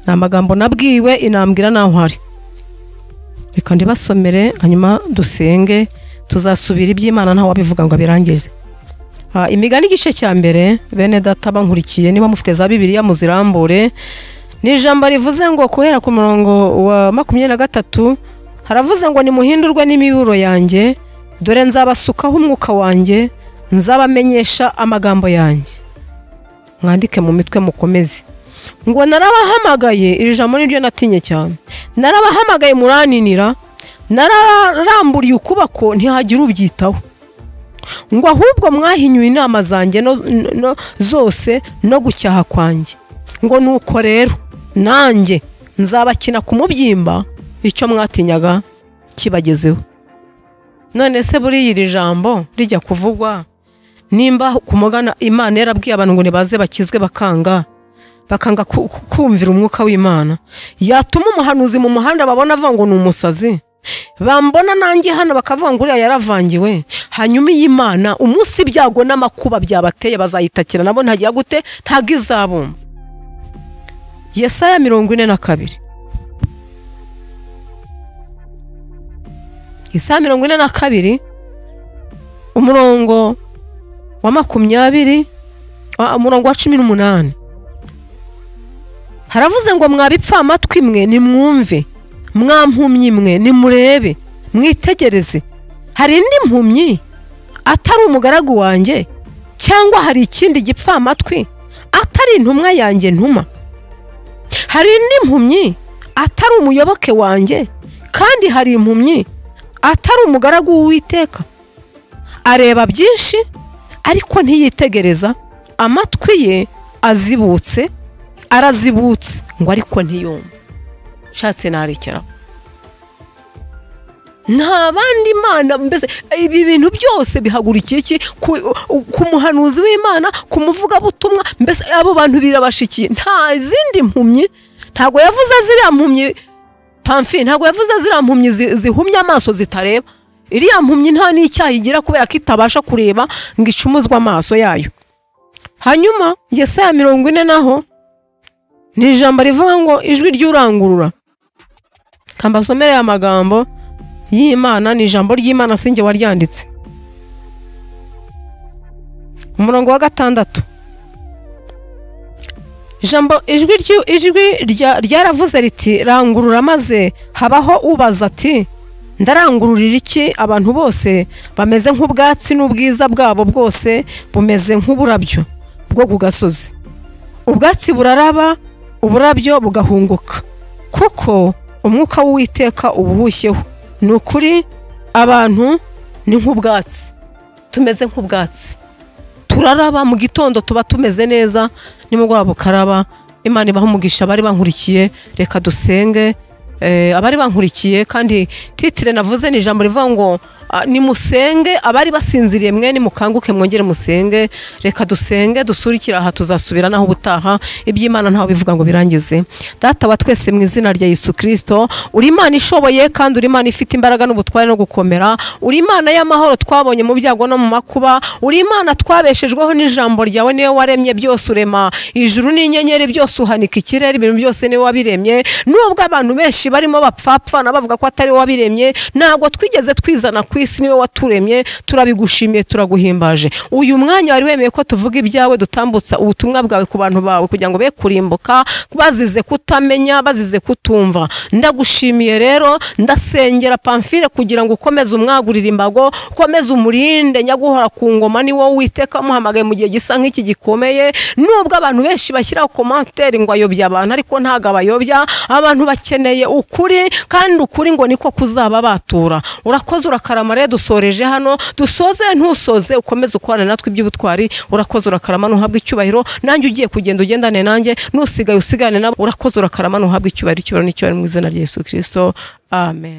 ni amagambo nabwiwe inambwira naho hari reka ndibasomere hanyuma dusenge tuzasubira iby'imana ntawe wabivuga ngo abirangize Ah, imigani igice cya mbere bene data bankurikiye niba mufite za bibiliya muzirambure ni ijambo rivuze ngo guhera ku murongo wa makumyabiri na gatatu haravuze ngo nimuhindurwe n'imiburo yanjye dore nzabasukaho umwuka wanjye nzabamenyesha amagambo yanjye mwandike mu mitwe mukomeze ngo narabahamagaye iri jambo ni ryo natinye cyane narabahamagaye muraninira nararamburiye ukubako ntihagire ubyitaho ngo ahubwo mwahinyuye inama zanjye no- no- zose no gucyaha kwanjye ngo nuko rero nanjye nzabakina ku mubyimba icyo mwatinyaga kibagezeho none se buriya iri jambo rijya kuvugwa nimba ku mugana imana yarabwiye abantu ngo nibaze bakizwe bakanga bakanga ku- ku- kumvira umwuka w'imana yatuma umuhanuzi mu muhanda babona avuga ngo ni umusazi bambona nanjye hano bakavuga ngo uriya yaravangiwe hanyuma iyi mana umunsi ibyago n'amakuba byabateye bazayitakira nabo ntagira gute ntago izabumva yesaya mirongo ine na kabiri yesaya mirongo ine na kabiri umurongo wa makumyabiri wa- umurongo wa cumi n'umunani haravuze ngo mwabipfamatwi mwe nimwumve mwampumyi imwe nimurebe mwitegereze hari indi mpumyi atari umugaragu wanjye cyangwa hari ikindi gipfamatwi atari intumwa yanjye ntuma hari indi mpumyi atari umuyoboke wanjye kandi hari impumyi atari umugaragu w'uwiteka areba byinshi ariko ntiyitegereza amatwi ye azibutse arazibutse ngo ariko ntiyumve nshatse narekeraho nta bandi imana mbese ibi bintu byose bihagurukiye iki ku, ku muhanuzi w'imana ku muvugabutumwa mbese abo bantu birabashikiye nta zindi mpumyi ntabwo yavuze ziriya mpumyi pamfi ntabwo yavuze ziriya mpumyi zi- zihumye amaso zitareba iriya mpumyi nta n'icyaha igira kubera ko itabasha kureba ngo icumuzwe amaso yayo hanyuma yesaya mirongo ine naho ni ijambo rivuga ngo ijwi ry'urangurura kambasomere aya magambo y'imana ni ijambo ry'imana sinjye waryanditse umurongo wa gatandatu ijambo ijwi ry'u- ijwi rya- ryaravuze riti rangurura maze habaho ubaza ati ndarangururira iki abantu bose bameze nk'ubwatsi n'ubwiza bwabo bwose bumeze nk'uburabyo bwo ku gasozi ubwatsi buraraba uburabyo bugahunguka kuko umwuka w'uwiteka uba uhushyeho ni ukuri abantu ni nk'ubwatsi tumeze nk'ubwatsi turaraba mu gitondo tuba tumeze neza nimugoroba bukaraba imana ibaha umugisha abari bankurikiye reka dusenge Eh, abari bankurikiye kandi titire navuze ni ijambo rivuga ngo ah, nimusenge abari basinziriye mwe nimukanguke mwongere musenge reka dusenge dusure ikiraha tuzasubira naho ubutaha iby'imana ntawe bivuga ngo birangize data wa twese mu izina rya yesu kirisito uri imana ishoboye kandi uri imana ifite imbaraga n'ubutware no gukomera uri imana y'amahoro twabonye mu byago no mu makuba uri imana twabeshejweho n'ijambo ryawe niwe waremye byose urema ijuru n'inyenyeri byose uhanika ikirere ibintu byose niwe wabiremye nubwo abantu benshi barimo bapfapfana bavuga ko atari wowe wabiremye ntabwo twigeze twizana ku isi niwe waturemye turabigushimiye turaguhimbaje uyu mwanya wari wemeye ko tuvuga ibyawe dutambutsa ubutumwa bwawe ku bantu bawe kugira ngo be kurimbuka bazize kutamenya bazize kutumva ndagushimiye rero ndasengera pamfire kugira ngo ukomeze umwagurire imbago ukomeze umurinde nyaguhora ku ngoma ni wowe witeka umuhamagaye mu gihe gisa nk'iki gikomeye nubwo abantu benshi bashyiraho komanteri ngo ayobye abantu ariko ntabwo abayobya abantu bakeneye ukuri kandi ukuri ngo niko kuzaba batura urakoze urakarama rero dusoreje hano dusoze ntusoze ukomeze ukorane natwe iby'ubutwari urakoze urakarama ntuhabwe icyubahiro nanjye ugiye kugenda ugendane nanjye n'usigaye usigane nabo urakoze urakarama ntuhabwe icyubahiro icyubahiro n'icyubahiro mu izina rya yesu kirisito amen